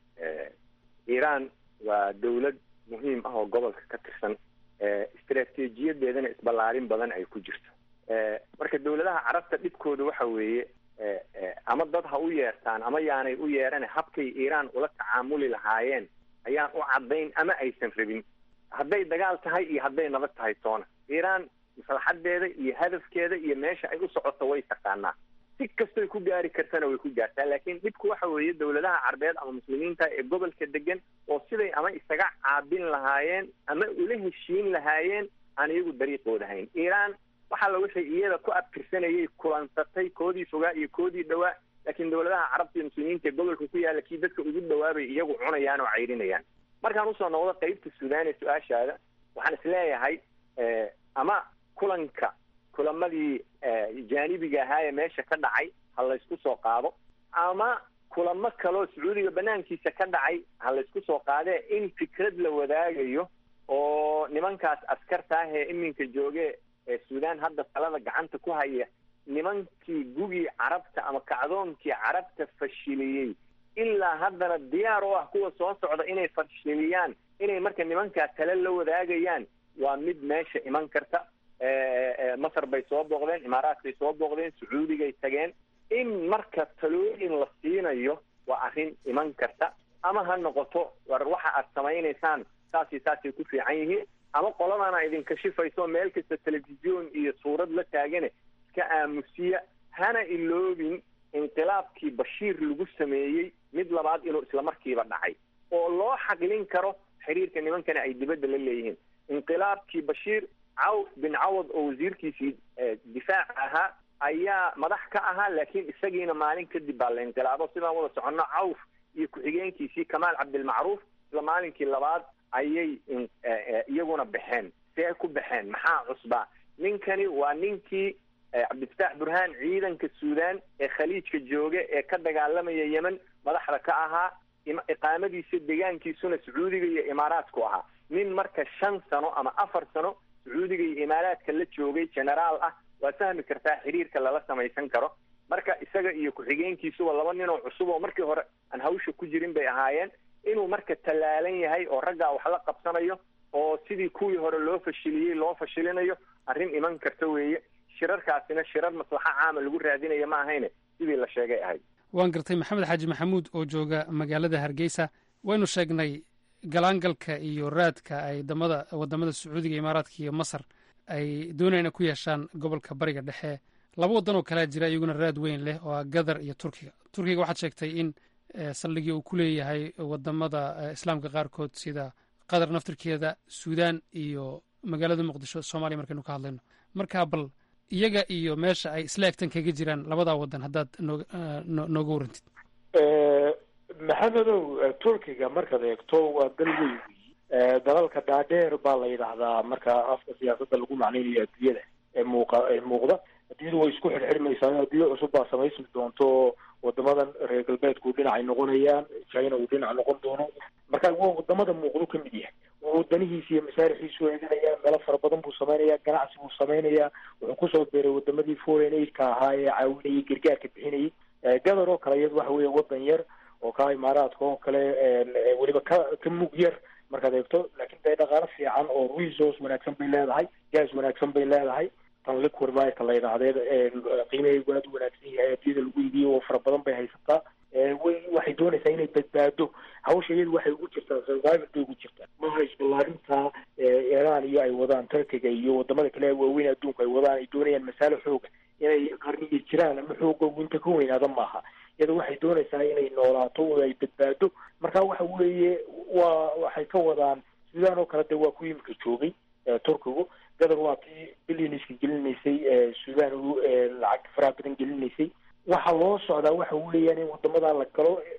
iiraan waa dawlad muhiim ah oo gobolka ka tirsan istaraatiijiyadeedana isballaarin badan ay ku jirto marka dawladaha carabta dhibkooda waxa weeye ama dad ha u yeertaan ama yaanay u yeeran habkay iiraan ula tacaamuli lahaayeen ayaan u caddayn ama aysan rabin hadday dagaal tahay iyo hadday nabad tahay toona iiraan maslaxadeeda iyo hadafkeeda iyo meesha ay u socoto way taqaanaa si kastoy ku gaari kartana way ku gaartaa laakiin dhibku waxa weeye dawladaha carbeed ama muslimiinta ee gobolka degan oo siday ama isaga caabin lahaayeen ama ula heshiin lahaayeen aan iyagu dariiqooda hayn iiraan waxaa la wixii iyada ku abtirsanayay kulansatay koodii fogaa iyo koodii dhawaa laakiin dawladaha carabta iyo muslimiinta ee gobolka ku yaalla kii dadka ugu dhawaabay iyagu cunayaan oo cayrinayaan markaan usoo noqdo qeybta suudaan ee su-aashaada waxaan isleeyahay ama kulanka kulamadii jaanibiga ahaa ee meesha ka dhacay ha laysku soo qaado ama kulamo kaloo sacuudiga banaankiisa ka dhacay ha laysku soo qaadee in fikrad la wadaagayo oo nimankaas askarta ah ee iminka jooge ee suudaan hadda talada gacanta ku haya nimankii gugii carabta ama kacdoonkii carabta fashiliyey ilaa haddana diyaar u ah kuwa soo socda inay fashiliyaan inay marka nimankaa tale la wadaagayaan waa mid meesha iman karta masar bay soo booqdeen imaaraadkay soo booqdeen sacuudigay tageen in marka talooyin la siinayo waa arrin iman karta ama ha noqoto war waxa aad samaynaysaan saasi saasay ku fiican yihiin ama qoladana idinka shifayso meel kasta telefisyon iyo suurad la taagane iska aamusiya hana iloobin inqilaabkii bashiir lagu sameeyey mid labaad inuu islamarkiiba dhacay oo loo xaqlin karo xiriirka nimankana ay dibadda la leeyihiin inqilaabkii bashiir cawf bin cawad oo wasiirkiisii difaaca ahaa ayaa madax ka ahaa laakiin isagiina maalin kadib baa la inqilaabo sidaan wada soconno cawf iyo ku-xigeenkiisii kamaal cabdilmacruuf isla maalinkii labaad ayay iyaguna baxeen see ku baxeen maxaa cusbaa ninkani waa ninkii cabdifataax burhaan ciidanka suudaan ee khaliijka jooga ee ka dagaalamaya yemen madaxda ka ahaa iqaamadiisa deegaankiisuna sacuudiga iyo imaaraadku ahaa nin marka shan sano ama afar sano sacuudiga iyo imaaraadka la joogay generaal ah waa fahmi kartaa xiriirka lala samaysan karo marka isaga iyo ku-xigeenkiisuba laba nin oo cusub oo markii hore aan hawsha ku jirin bay ahaayeen inuu marka tallaalan yahay oo raggaa wax la qabsanayo oo sidii kuwii hore loo fashiliyey loo fashilinayo arrin iman karta weeye shirarkaasina shirar maslaxo caama lagu raadinaya ma ahayne sidii la sheegay ahayd waan gartay maxamed xaaji maxamuud oo jooga magaalada hargeysa waynu sheegnay galaangalka iyo raadka ay damada wadamada sacuudiga imaaraadka iyo masar ay doonayna ku yeeshaan gobolka bariga dhexe laba waddan oo kalea jira iyaguna raad weyn leh oo ah gadar iyo turkiga turkiga waxaad sheegtay in saldhigii uu ku leeyahay wadamada islaamka qaarkood sida qatar naftirkeeda suudaan iyo magaalada muqdisho soomaaliya markaynu ka hadlayno marka bal iyaga iyo meesha ay isla egtan kaga jiraan labadaa waddan haddaad noo nooga warantid maxamedow turkiga markaad eegto waa dal weyn wey dalalka dhaadheer baa la yidhaahdaa marka afka siyaasadda lagu macnaynayo adduunyada ee muuqa ee muuqda adduunyadu way isku xidhxidhmaysaa adduunyo cusub baa samaysmi doonto wadamadan reer galbeedku dhinacay noqonayaan china uu dhinac noqon doono marka waa wadamada muuqdo ka mid yahay wadanihiisa iyo masaarixiisu eeganaya meelo fara badan buu samaynayaa ganacsi buu samaynayaa wuxuu kusoo beeray wadamadii foreign aidka ahaa ee caawinayay gargaarka bixinayay gadar oo kale iyadu waxa weeye wadan yar oo ka imaaraadka oo kale weliba ka ka mug yar markaad eegto laakiin dee dhaqaalo fiican oo resource wanaagsan bay leedahay gas wanaagsan bay leedahay tan liquid marka la yidhaahdee qiimaheedu aad u wanaagsan yahay adduunyada lagu iibiyo oo fara badan bay haysataa way waxay doonaysaa inay badbaado hawsha iyadu waxay ugu jirtaa survival bay ugu jirtaa maha isballaarinta iran iyo ay wadaan turkiga iyo wadamada kale waaweyn adduunku ay wadaan ay doonayaan masaalo xooga inay qarniga jiraan ama xooga inta ka weynaada maaha iyada waxay doonaysaa inay noolaato oo ay badbaado marka waxa weeye waa waxay ka wadaan sidaan oo kale de waa ku imika joogay turkigu gadar waa tii billioniska gelinaysay sudan lacag faraha badan gelinaysay waxa loo socdaa waxa weeyaan in wadamadaa la galo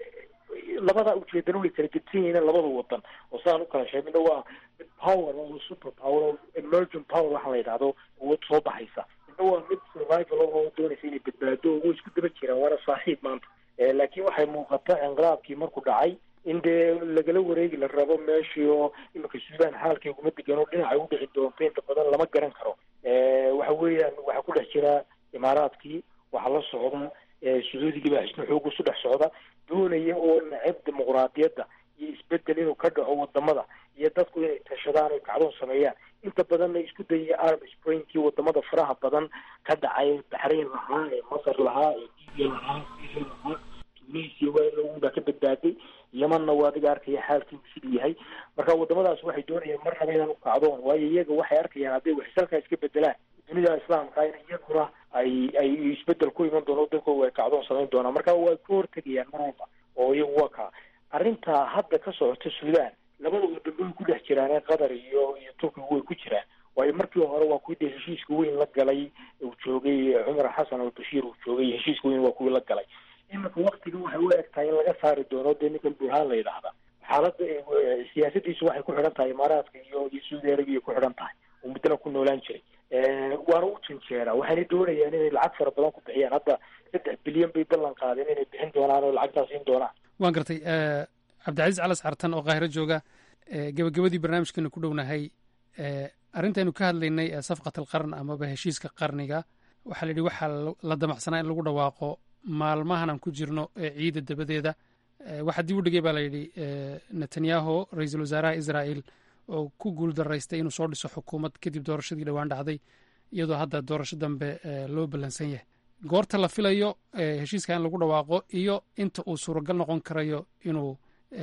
labada ujeedana way kala gedsan yihiin labada wadan oo sidaan ukala sheeg midna waa mid power oo super power oo emergent power waxa la yidhahdo awood soo baxaysa midna waa mid survival oo doonaysa inay badbaado way isku daba jiraan waana saaxiib maanta laakiin waxay muuqata inqilaabkii markuu dhacay in dee lagala wareegi la rabo meeshii oo iminka suudaan xaalkii uguma degan oo dhinacay u dhici doonto inta badan lama garan karo waxa weeyaan waxaa ku dhex jira imaaraadkii waxaa la socda sacuudigii baa xisno xoog isu dhex socda doonaya oo nacab dimuquraadiyadda iyo isbedel inuu ka dhaco wadamada iyo dadku inay tashadaan oy kacdoon sameeyaan inta badanna isku dayaya arab springkii wadamada faraha badan ka dhacay baxrayn lahaa ee masar lahaa ee libya lahaa syria lahaa tunisia baa ka badbaaday yemanna waa adiga arkaya xaalkiibu siduu yahay marka wadamadaas waxay doonayaan mar raba inaan u kacdoon waayo iyaga waxay arkayaan hadday waxsalkaa iska bedelaan dunida islaamka in iyaguna ay ay isbedel ku iman doono dadkooda ay kacdoon samayn doonaan marka way ka hortegayaan mar walba oo iyagu waa kaa arrintaa hadda ka socota suudaan labada wadan way ku dhex jiraan ee qatar iyo iyo turkiga way ku jiraan waayo markii hore waa kuwii dee heshiiska weyn la galay uu joogay cumar xasan al bashiir uu joogay heshiiska weyn waa kuwii la galay iminka waktiga waxay u eg tahay in laga saari doono dee ninkan burhaan la yidhaahda xaaladda siyaasadiisu waxay ku xidhan tahay imaaraadka iyo iyo saudi arabia ku xidhan tahay oo muddana ku noolaan jiray waana u janjeeraa waxayna doonayaan inay lacag fara badan ku bixiyaan hadda saddex bilyan bay ballan qaadeen inay bixin doonaan oo lacagtaas siin doonaan waan gartay cabdicasiis calas cartan oo qaahiro jooga gebagabadii barnaamijkeenu ku dhownahay arrintaynu ka hadlaynay ee safqat alqarn amaba heshiiska qarniga waxaa la yidhi waxaa la damacsanaa in lagu dhawaaqo maalmahan aan ku jirno ee ciida dabadeeda waxaa dib u dhigay baa layidhi netanyahu ra-iisul wasaaraha israa'el oo ku guul daraystay inuu soo dhiso xukuumad kadib doorashadii dhowaan dhacday iyadoo hadda doorasho dambe loo ballansan yahay goorta la filayo heshiiska in lagu dhawaaqo iyo inta uu suuragal noqon karayo inuu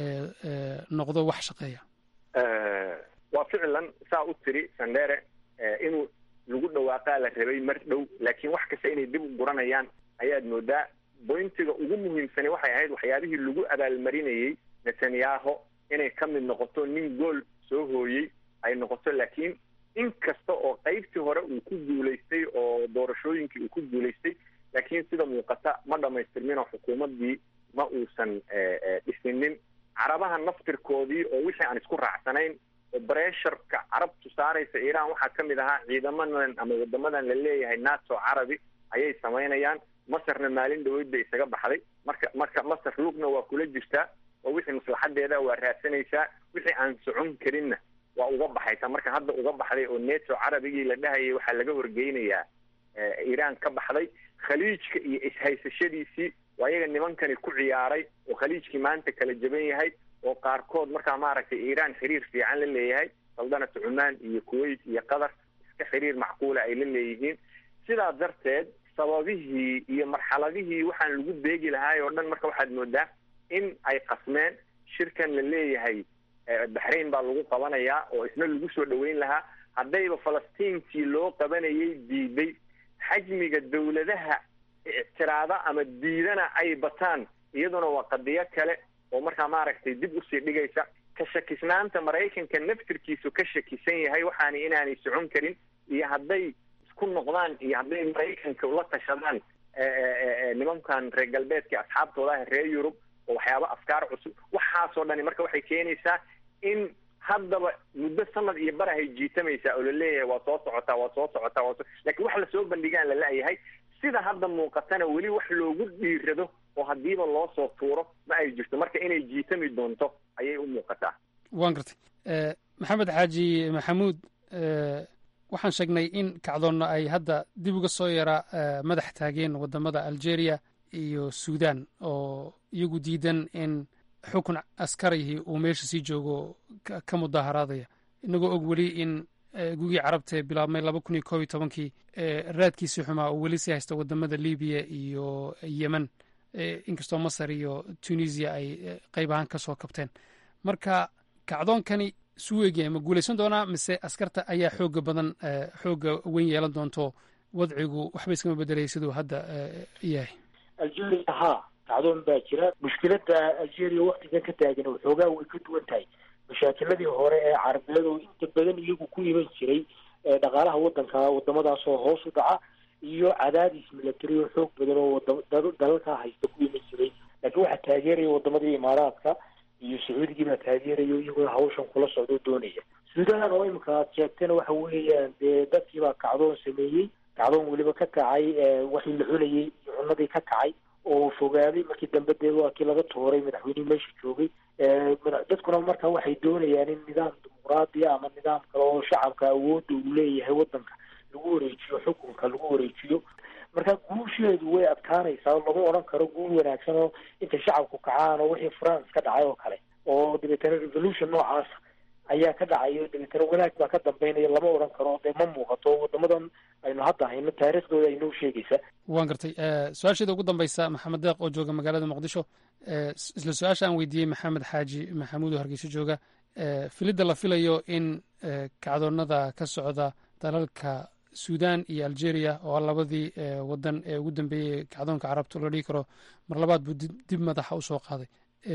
noqdo wax shaqeeya waa ficlan saa u tiri sandere inuu lagu dhawaaqaa la rabay mar dhow laakiin wax kasta inay dib u guranayaan ayaad moodaa boyntiga ugu muhiimsani waxay ahayd waxyaabihii lagu abaalmarinayey netanyaho inay ka mid noqoto nin gool soo hooyey ay noqoto laakiin in kasta oo qaybtii hore uu ku guulaystay oo doorashooyinkii uu ku guulaystay laakiin sida muuqata ma dhamaystirmin oo xukuumaddii ma uusan dhisinin carabaha naftirkoodii oo wixii aan isku raacsanayn oo bresharka carabtu saaraysa iiraan waxaa ka mid ahaa ciidamadan ama wadamadan la leeyahay nato carabi ayay samaynayaan masarna maalin dhaweyd bay isaga baxday marka marka masar lugna waa kula jirtaa oo wixii maslaxadeeda waa raadsanaysaa wixii aan socon karinna waa uga baxaysaa marka hadda uga baxday oo neto carabigii la dhahayay waxaa laga horgeynayaa iiraan ka baxday khaliijka iyo ishaysashadiisii waa iyaga nimankani ku ciyaaray oo khaliijkii maanta kala jaban yahay oo qaarkood markaa maaragtay iiraan xiriir fiican la leeyahay saldanata cumaan iyo kuwait iyo qatar iska xiriir macquula ay la leeyihiin sidaa darteed sababihii iyo marxaladihii waxaan lagu beegi lahaay oo dhan marka waxaad moodaa in ay qasmeen shirkan la leeyahay baxrain baa lagu qabanayaa oo isna lagu soo dhaweyn lahaa haddayba falastiintii loo qabanayay diiday xajmiga dawladaha ictiraada ama diidana ay bataan iyaduna waa qadiyo kale oo markaa maaragtay dib usii dhigaysa ka shakisnaanta maraykanka naftirkiisu ka shakisan yahay waxaana inaanay socon karin iyo hadday isku noqdaan iyo hadday maraykanka ula tashadaan nimankan reer galbeedka asxaabtooda ah reer yurub oo waxyaaba afkaar cusub waxaasoo dhani marka waxay keenaysaa in haddaba muddo sanad iyo barahay jiitamaysaa oo laleeyahay waa soo socotaa waa soo socotaa waa soo lakiin wax lasoo bandhigaan lala-yahay sida hadda muuqatana weli wax loogu dhiirado oo haddiiba loo soo tuuro ma ay jirto marka inay jiitami doonto ayay u muuqataa waan gartay maxamed xaaji maxamuud waxaan sheegnay in kacdoonna ay hadda dib uga soo yara madax taageen wadamada algeria iyo suudan oo iyagu diidan in xukun askarihii uu meesha sii joogo ka mudaharaadaya inagoo og weli in gugii carabtae bilaabmay laba kun iyo koob iyo tobankii raadkiisii xumaa uu weli sii haysta wadamada libiya iyo yemen inkastoo masar iyo tunisia ay qayb ahaan ka soo kabteen marka kacdoonkani suu egyahay ma guulaysan doonaa mise askarta ayaa xooga badan xooga weyn yeelan doonto wadcigu waxba iskama bedelaya siduu hadda yahay algeria haa kacdoon baa jira mushkilada algeria waktigan ka taagan waxoogaa way ka duwan tahay mashaakiladii hore ee carabeed oo inta badan iyagu ku iman jiray dhaqaalaha wadanka wadamadaasoo hoos u dhaca iyo cadaadis milatary oo xoog badan oo dalalkaa haysta ku iman jiray laakiin waxaa taageeraya wadamadii imaaraadka iyo sacuudigii baa taageerayo iyagoo hawshan kula socdo doonaya suudaan oo imika aad sheegtayna waxa weeyaan dee dadkii baa kacdoon sameeyey kacdoon weliba ka kacay waxii la cunayey iyo cunadii ka kacay oo fogaaday markii dambe dee waa kii laga tooray madaxweynihii meesha joogay dadkuna marka waxay doonayaan in nidaam dimuqraadiya ama nidaam kale oo shacabka awoodda uu leeyahay wadanka lagu wareejiyo xukunka lagu wareejiyo marka guusheedu way adkaanaysaa oo lama odhan karo guul wanaagsan oo intay shacabku kacaan oo wixii france ka dhacay oo kale oo dabeetana revolution noocaas ayaa ka dhacayo dabeetana wanaag baa ka dambeynaya lama odhan karo dee ma muuqato wadamadan aynu hadda hayno taariikhdooda aynoo sheegaysa waan gartay su-aasheeda ugu dambaysa maxamed deeq oo jooga magaalada muqdisho isla su-aasha aan weydiiyey maxamed xaaji maxamuud oo hargeyso jooga filidda la filayo in kacdoonada ka socda dalalka sudan iyo algeria oo labadii wadan ee ugu dambeeyey kacdoonka carabta la dhihi karo mar labaad buu dib madaxa usoo qaaday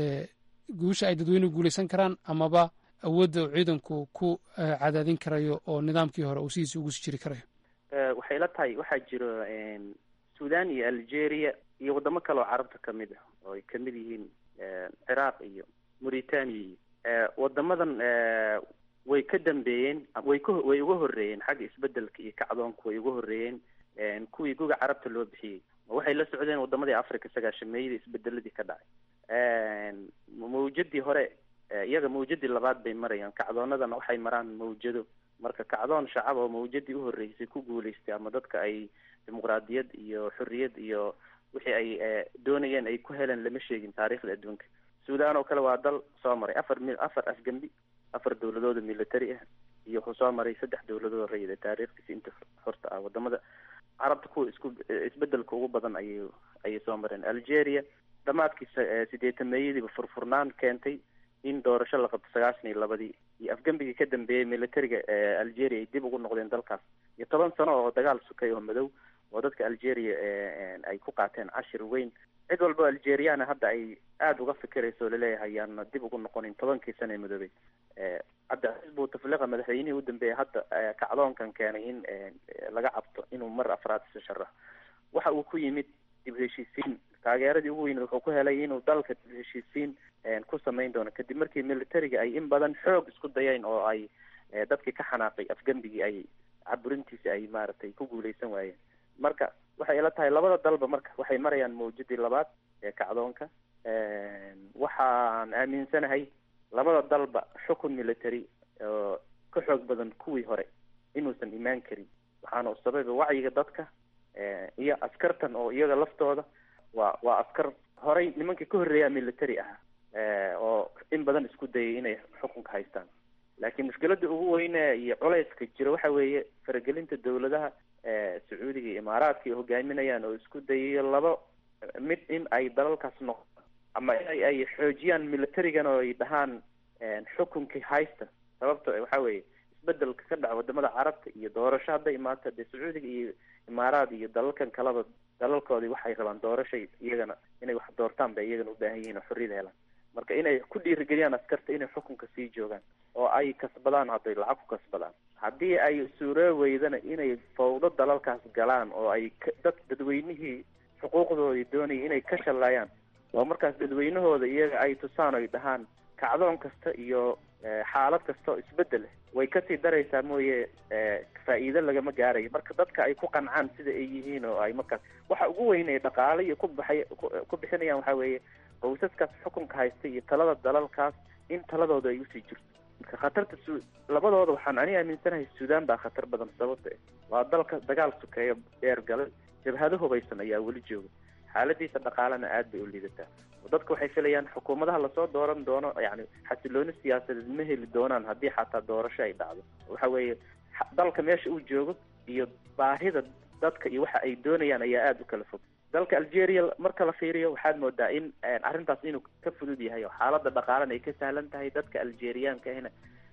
guusha ay dadweynuhu guuleysan karaan amaba awoodda uu ciidanku ku cadaadin karayo oo nidaamkii hore uu sidiisa ugu sii jiri karayo waxay la tahay waxaa jiro sudan iyo algeria iyo wadamo kale oo carabta kamid ah oo ay kamid yihiin ciraaq iyo mauritania iyo wadamadan way ka dambeeyeen way ka way uga horreeyeen xagga isbedelka iyo kacdoonka way uga horreeyeen kuwii guga carabta loo bixiyey waxay la socdeen wadamadii africa sagaashameeyadii isbedeladii ka dhacay mawjadii hore iyaga mawjadii labaad bay marayaan kacdoonadana waxay maraan mawjado marka kacdoon shacab oo mawjadii uhoreysay ku guuleystay ama dadka ay dimuqraadiyad iyo xorriyad iyo wixii ay doonayeen ay ku heleen lama sheegin taariikhda adduunka sudan oo kale waa dal soo maray afar mi afar afgembi afar dawladooda military ah iyo wuxuu soo maray saddex dawladood rayida taariikhdiisa inta horta ah wadamada carabta kuwa isku isbedelka ugu badan ayay ayay soo mareen algeria dhamaadkii sideetameeyadiiba furfurnaan keentay in doorasho la qabto sagaashan iyo labadii iyo afgembigii ka dambeeyey militariga algeria ay dib ugu noqdeen dalkaas iyo toban sano oo dagaal sukay oo madow oo dadka algeria ay ku qaateen cashir weyn cid walba algeriana hadda ay aada uga fikirayso laleeyahay yaana dib ugu noqonin tobankii sana ee madoobey cabdicasiis bouteflika madaxweynihii u dambeeyay hadda kacdoonkan keenay in laga cabto inuu mar afraad isu sharaxo waxa uu ku yimid dib heshiisiin taageeradii ugu weyneed wuxuu ku helay inuu dalka dib heshiisiin ku samayn doono kadib markii militariga ay in badan xoog isku dayeen oo ay dadkii ka xanaaqay afgembigii ay caburintiisi ay maaragtay ku guuleysan waayeen marka waxay ila tahay labada dalba marka waxay marayaan mawjadii labaad ee kacdoonka waxaan aaminsanahay labada dalba xukun military oo ka xoog badan kuwii hore inuusan imaan karin waxaana u sababa wacyiga dadka iyo askartan oo iyaga laftooda waa waa askar horay nimankii ka horreeyaa military ahaa oo in badan isku dayay inay xukunka haystaan laakiin mushkiladda ugu weyne iyo culayska jira waxa weeye faragelinta dawladaha sacuudiga iyo imaaraadka ay hogaaminayaan oo isku dayayo laba mid in ay dalalkaas noqdo ama in ay xoojiyaan militarigan oo ay dhahaan xukunkii haysta sababto waxa weeye isbedelka ka dhaca wadamada carabta iyo doorasho hadday imaato dee sacuudiga iyo imaaraad iyo dalalkan kaleba dalalkoodii waxay rabaan doorashay iyagana inay wax doortaan bay iyagana u baahan yihiin oo xorriyada helaan marka inay ku dhiirigeliyaan askarta inay xukunka sii joogaan oo ay kasbadaan hadday lacag ku kasbadaan haddii ay suuroo weydana inay fawdo dalalkaas galaan oo ay dad dadweynihii xuquuqdoodii doonayay inay ka shallaayaan oo markaas dadweynahooda iyaga ay tusaan oy dhahaan kacdoon kasta iyo xaalad kasta oo isbedel way kasii daraysaa mooye faa'iido lagama gaarayo marka dadka ay ku qancaan sida ay yihiin oo ay markaas waxa ugu weyn ay dhaqaale iyo ku baxay ku bixinayaan waxa weeye qoysaskaas xukunka haysta iyo talada dalalkaas in taladooda ay usii jirto marka khatarta su labadooda waxaan ani aaminsanahay suudaan baa khatar badan sababta waa dalka dagaal sukeeyo dheer galay jabhado hubaysan ayaa weli jooga xaaladiisa dhaqaalena aad bay u liidataa dadka waxay filayaan xukuumadaha lasoo dooran doono yani xasilooni siyaasadeed ma heli doonaan haddii xataa doorasho ay dhacdo waxa weeye dalka meesha uu joogo iyo baahida dadka iyo waxa ay doonayaan ayaa aada u kala fog dalka algeria marka la fiiriyo waxaad moodaa in arrintaas inuu ka fudud yahay oo xaalada dhaqaalena ay ka sahlan tahay dadka algeriaanka ahna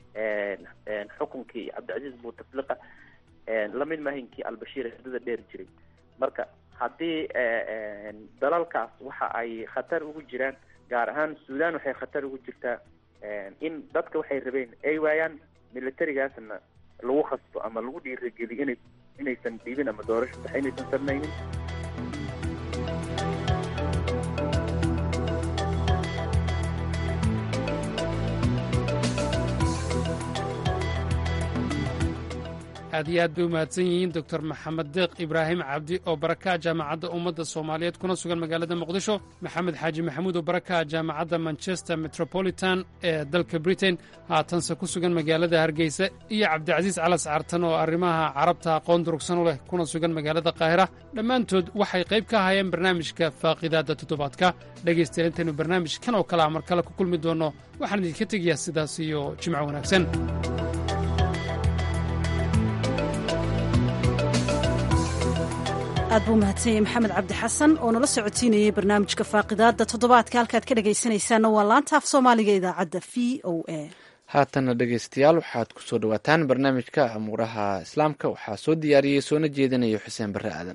xukunkii cabdicasiis bouteflika lamid mahinkii albashiir hidada dheer jiray marka haddii dalalkaas waxa ay khatar ugu jiraan gaar ahaan sudan waxay khatar ugu jirtaa in dadka waxay rabeen ay waayaan militarigaasna lagu khasbo ama lagu dhiirageliyo inay inaysan dhiibin ama doorasho sax inaysan samaynin aad iyo aad bay u mahadsan yihiin doctor maxamed deeq ibraahim cabdi oo barakaha jaamacadda ummadda soomaaliyeed kuna sugan magaalada muqdisho maxamed xaaji maxamuud oo barakaha jaamacadda manchester metropolitan ee dalka britain haatanse ku sugan magaalada hargeysa iyo cabdicasiis calas cartan oo arrimaha carabta aqoon durugsan u leh kuna sugan magaalada qaahira dhammaantood waxay qayb ka ahaayeen barnaamijka faaqidaadda toddobaadka dhegaystayaal intaynu barnaamijkan oo kale a mar kale ku kulmi doonno waxaan idinka tegayaa sidaas iyo jimco wanaagsan aad buu mahadsan maxamed cabdi xasan oo nala socodsiinayay barnaamijka faaqidaadda toddobaadka halkaad ka dhegaysanaysaanna waa laanta af soomaaliga idaacadda v o a haatanna dhegaystayaal waxaad ku soo dhowaataan barnaamijka amuuraha islaamka waxaa soo diyaariyey soona jeedinayo xuseen barre aadan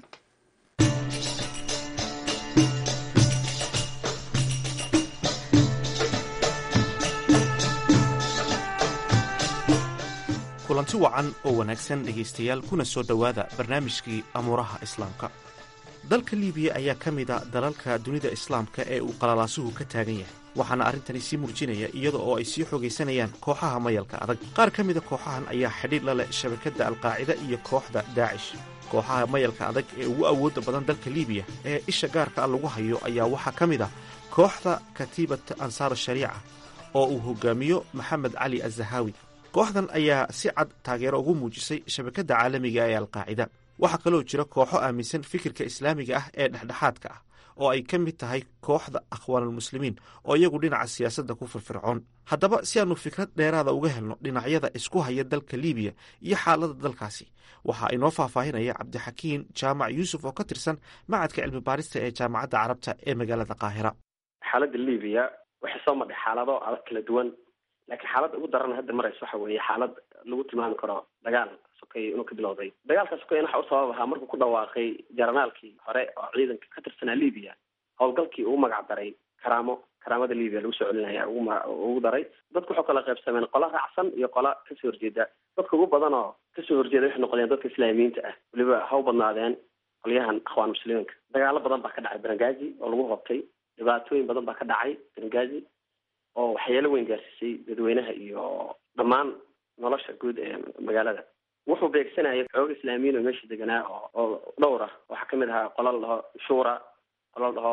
kulanti wacan oo wanaagsan dhegaystayaal kuna soo dhowaada barnaamijkii amuuraha islaamka dalka liibiya ayaa ka mid a dalalka dunida islaamka ee uu qalalaasuhu ka taagan yahay waxaana arrintani sii murjinaya iyada oo ay sii xoogaysanayaan kooxaha mayalka adag qaar ka mida kooxahan ayaa xidhiir la leh shabakadda alqaacida iyo kooxda daacish kooxaha mayalka adag ee ugu awoodda badan dalka liibiya ee isha gaarka a lagu hayo ayaa waxaa ka mid ah kooxda katiibat ansaar shariica oo uu hogaamiyo maxamed cali azahaawi kooxdan ayaa si cad taageero ugu muujisay shabakadda caalamiga ee alqaacida waxaa kaloo jira kooxo aaminsan fikirka islaamiga ah ee dhexdhexaadka ah oo ay ka mid tahay kooxda akhwaanulmuslimiin oo iyagu dhinaca siyaasadda ku firfircoon haddaba si aannu fikrad dheeraada uga helno dhinacyada isku haya dalka liibiya iyo xaaladda dalkaasi waxaa inoo faahfaahinaya cabdixakiin jaamac yuusuf oo ka tirsan macadka cilmi baarista ee jaamacadda carabta ee magaalada qaahira xaaladda liibiya waxay soo madhay xaalado adag kala duwan laakiin xaaladda ugu daran hadda maraysa waxa weeye xaalad lagu tilmaami karo dagaal sokay inuu ka bilowday dagaalka sokeyn waxa u sabab ahaa markuu ku dhawaaqay jaranaalkii hore oo ciidanka ka tirsanaa libiya howlgalkii ugu magac daray karaamo karaamada libiya lagu soo celinaya ugu daray dadku waxuu kala qaybsameen qola raacsan iyo qola kasoo horjeeda dadka ugu badan oo kasoo horjeeda waxay noqdeen dadka islaamiyiinta ah weliba ha u badnaadeen qolyahan akhwaan muslimiinka dagaalo badan baa ka dhacay berengazi oo lagu hobtay dhibaatooyin badan baa ka dhacay berengazi oo waxyeelo weyn gaarsiisay dadweynaha iyo dhammaan nolosha guud ee magaalada wuxuu beegsanayay xooga islaamiyiin oo meesha deganaa oo oo dhowr ah waxaa kamid ahaa qola la dhaho shura qola la dhaho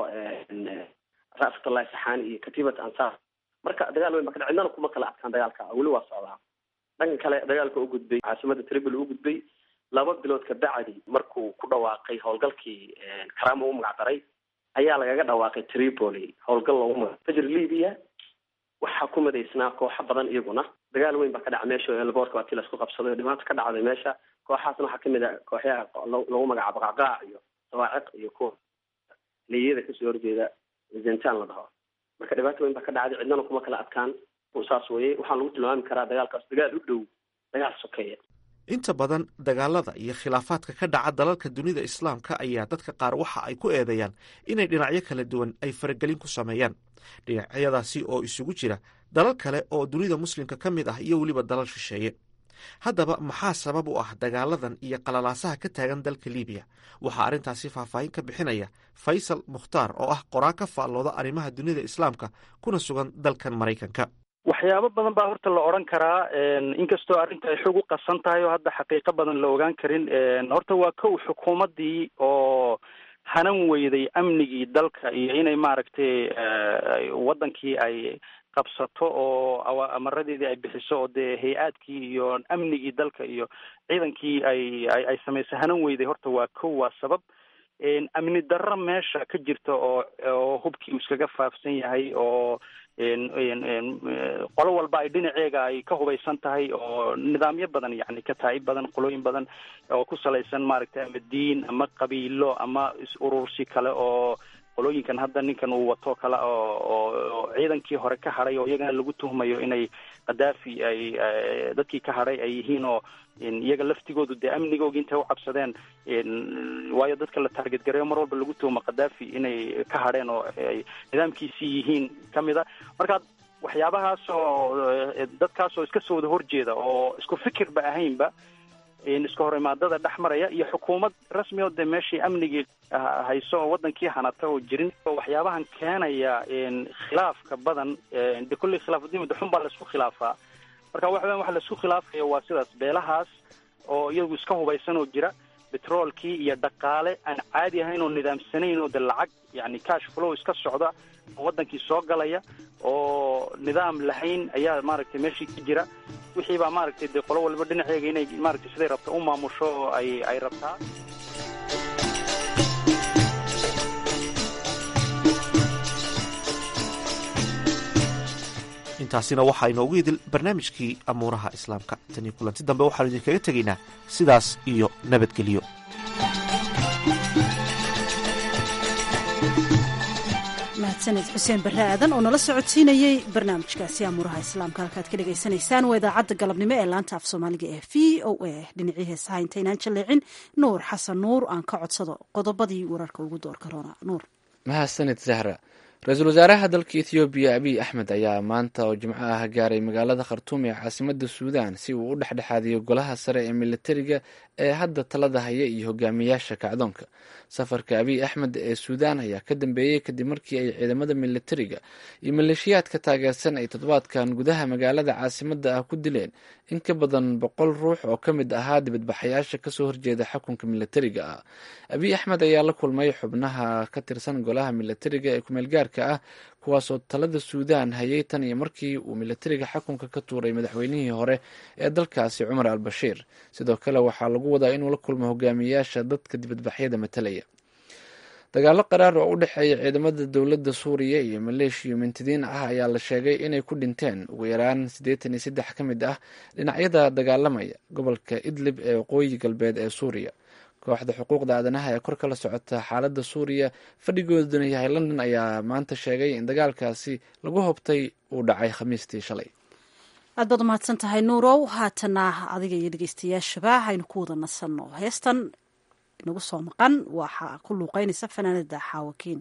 ra'fatullahi saxaani iyo katiibat ansaar marka dagaal weyn baa ka dhac cidnana kuma kala adkaan dagaalka weli waa socdaa dhanka kale dagaalka u gudbay caasimada tribal u gudbay laba bilood ka bacdi markuu ku dhawaaqay howlgalkii karaamo u magac daray ayaa lagaga dhawaaqay tripoli howlgal loogu magac fajr libya waxaa ku madaysnaa kooxo badan iyaguna dagaal weyn baa ka dhaca meesha elboorka waa tii laisku qabsaday oo dhibaato ka dhacday meesha kooxaasna waxaa kamid a kooxyaha lagu magacaabo qacqaac iyo sawaaciq iyo kuwa leeyada kasoo horjeeda zentan la dhaho marka dhibaato weyn baa ka dhacday cidnana kuma kala adkaan saas weye waxaan lagu tilmaami karaa dagaalkaas dagaal u dhow dagaal sokeeya inta badan dagaalada iyo khilaafaadka ka dhaca dalalka dunida islaamka ayaa dadka qaar waxa ay ku eedeeyaan inay dhinacyo kala duwan ay faragelin ku sameeyaan dhinacyadaasi oo isugu jira dalal kale oo dunida muslimka ka mid ah iyo weliba dalal shisheeye haddaba maxaa sabab u ah dagaaladan iyo qalalaasaha ka taagan dalka libiya waxaa arrintaasi faahfaahin ka bixinaya faysal mukhtaar oo ah qoraan ka faallooda arrimaha dunida islaamka kuna sugan dalkan maraykanka waxyaabo badan baa horta la odhan karaa inkastoo arrinta ay xog u qasan tahay oo hadda xaqiiqo badan la ogaan karin horta waa kow xukuumaddii oo hanan weyday amnigii dalka iyo inay maaragtay waddankii ay qabsato oo amaradeedii ay bixiso oo dee hay-aadkii iyo amnigii dalka iyo ciidankii ay ay samaysay hanan weyday horta waa kow waa sabab amni darro meesha ka jirta oo oo hubkii uu iskaga faafsan yahay oo qolo walba ay dhinaceega ay ka hubaysan tahay oo nidaamyo badan yani kataa'ib badan qolooyin badan oo ku salaysan maaragtay ama diin ama qabiilo ama is-urursi kale oo qolooyinkan hadda ninkan uu wato kale oo oo ciidankii hore ka hadhay oo iyagana lagu tuhmayo inay khadaafi ay dadkii ka hadhay ay yihiin oo iyaga laftigoodu dee amnigoogi intay u cabsadeen waayo dadka la taarget gareeyo mar walba lagu tuhmo khadaafi inay ka hadheen oo ay nidaamkiisii yihiin kamid a marka waxyaabahaas oo dadkaas oo iska soo wada horjeeda oo isku fikirba ahaynba iska hor imaadada dhex maraya iyo xukuumad rasmi oo dee meeshii amnigii hayso oo wadankii hanata oo jirin waxyaabahan keenaya khilaafka badan de kulley khilaafudin madaxun baa laisku khilaafaa marka waxa weyan waxa laisku khilaafaya waa sidaas beelahaas oo iyagu iska hubaysan oo jira betroolkii iyo dhaqaale aan caadi ahayn oo nidaamsanayn oo de lacag yani cash flow iska socda oo wadankii soo galaya oo nidaam lahayn ayaa maaragtay meeshii ka jira wixii baa maaragtay dee qolo walba dhinaceega inay maaragtay siday rabta u maamusho oo ay ay rabtaa intaasina waxaa inoogu idil barnaamijkii amuuraha islaamka tan iyo kulanti dambe waxaanu idinkaga tegaynaa sidaas iyo nabadgelyo mahadsaned xuseen barre aadan oo nala socodsiinayey barnaamijkaasi amuuraha islaamka halkaad ka dhegaysanaysaan waa idaacadda galabnimo ee laanta af soomaaliga ee v o a dhinacii heesaha intaynaan jaleecin nuur xasan nuur aan ka codsado qodobadii wararka ugu door karoona nuur mahadsanid zahra ra-iisul wasaaraha dalka ethoobiya abiy axmed ayaa maanta oo jimco ah gaaray magaalada khartuum ee caasimada suudan si uu u dhexdhexaadiyo golaha sare ee militariga ee hadda talada haya iyo hogaamiyaasha kacdoonka safarka abiy axmed ee suudan ayaa ka dambeeyey kadib markii ay ciidamada militariga iyo maleeshiyaadka taageersan ay toddobaadkan gudaha magaalada caasimada ah ku dileen in ka badan boqol ruux oo ka mid ahaa dibadbaxayaasha kasoo horjeeda xukunka militariga ah abiy axmed ayaa la kulmay xubnaha ka tirsan golaha militariga ee kumeelgaarka ah kuwaasoo talada suudan hayay tan iyo markii uu militariga xukunka ka tuuray madaxweynihii hore ee dalkaasi cumar al bashiir sidoo kale waxaa lagu wadaa inuu la kulmo hogaamiyayaasha dadka dibadbaxyada matalaya dagaalo qaraar oo u dhexeeya ciidamada dowladda suuriya iyo maleeshiya mintidiin ah ayaa la sheegay inay ku dhinteen ugu yaraan siddeetan iyo saddex ka mid ah dhinacyada dagaalamaya gobolka idlib ee waqooyi galbeed ee suuriya kooxda xuquuqda aadanaha ee kor kala socota xaaladda suuriya fadhigooduna yahay london ayaa maanta sheegay in dagaalkaasi lagu hobtay uu dhacay khamiistii shalay aad baad umahadsan tahay nuurow haatana adiga iyo dhegeystayaashaba haynu ku wada nasanno heestan inagu soo maqan waxaa ku luuqeynaysa fanaanada xaawakiin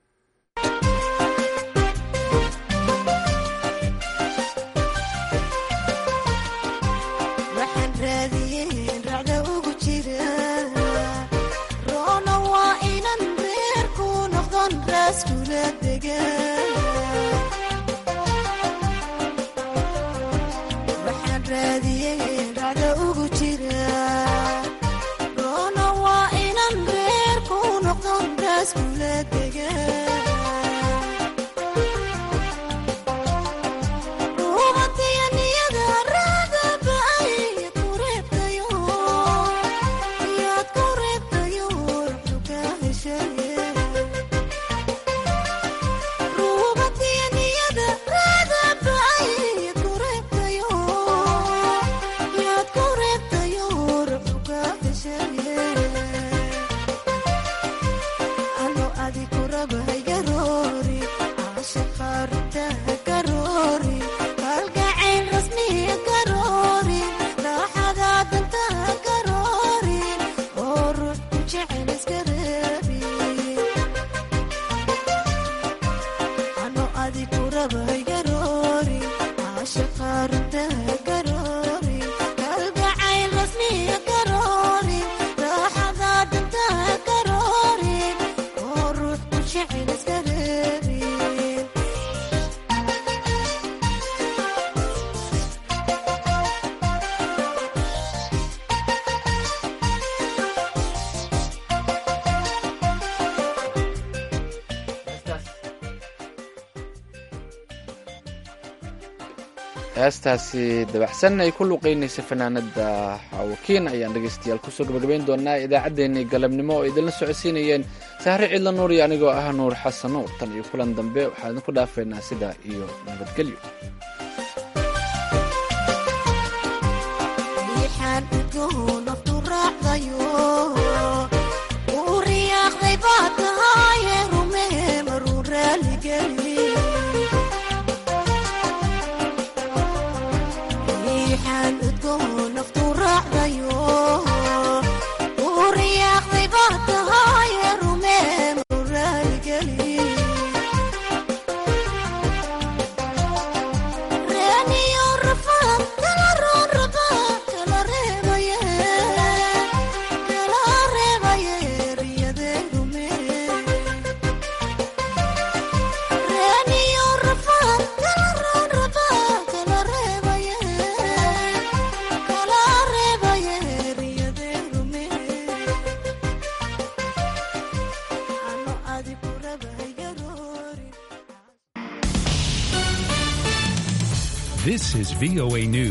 waxaan raadiyey dhacda ugu jira roona waa inan reer ku noqdon raaskula dega ruubatiya niyada raada ba'ay ku reebtayo yaad ku reebtayo ruxu ka heshaye heestaasi dabacsan ay ku luuqeynaysa fanaanada xaawakiin ayaan dhegeystayaal kusoo gabagabayn doonaa idaacaddeenii galabnimo oo idinla socodsiinayeen sahre cidla nuur iyo anigoo ah nuur xasan nuur tan iyo kulan dambe waxaan idinku dhaafeynaa sidaa iyo nabadgelyo This is VOA News.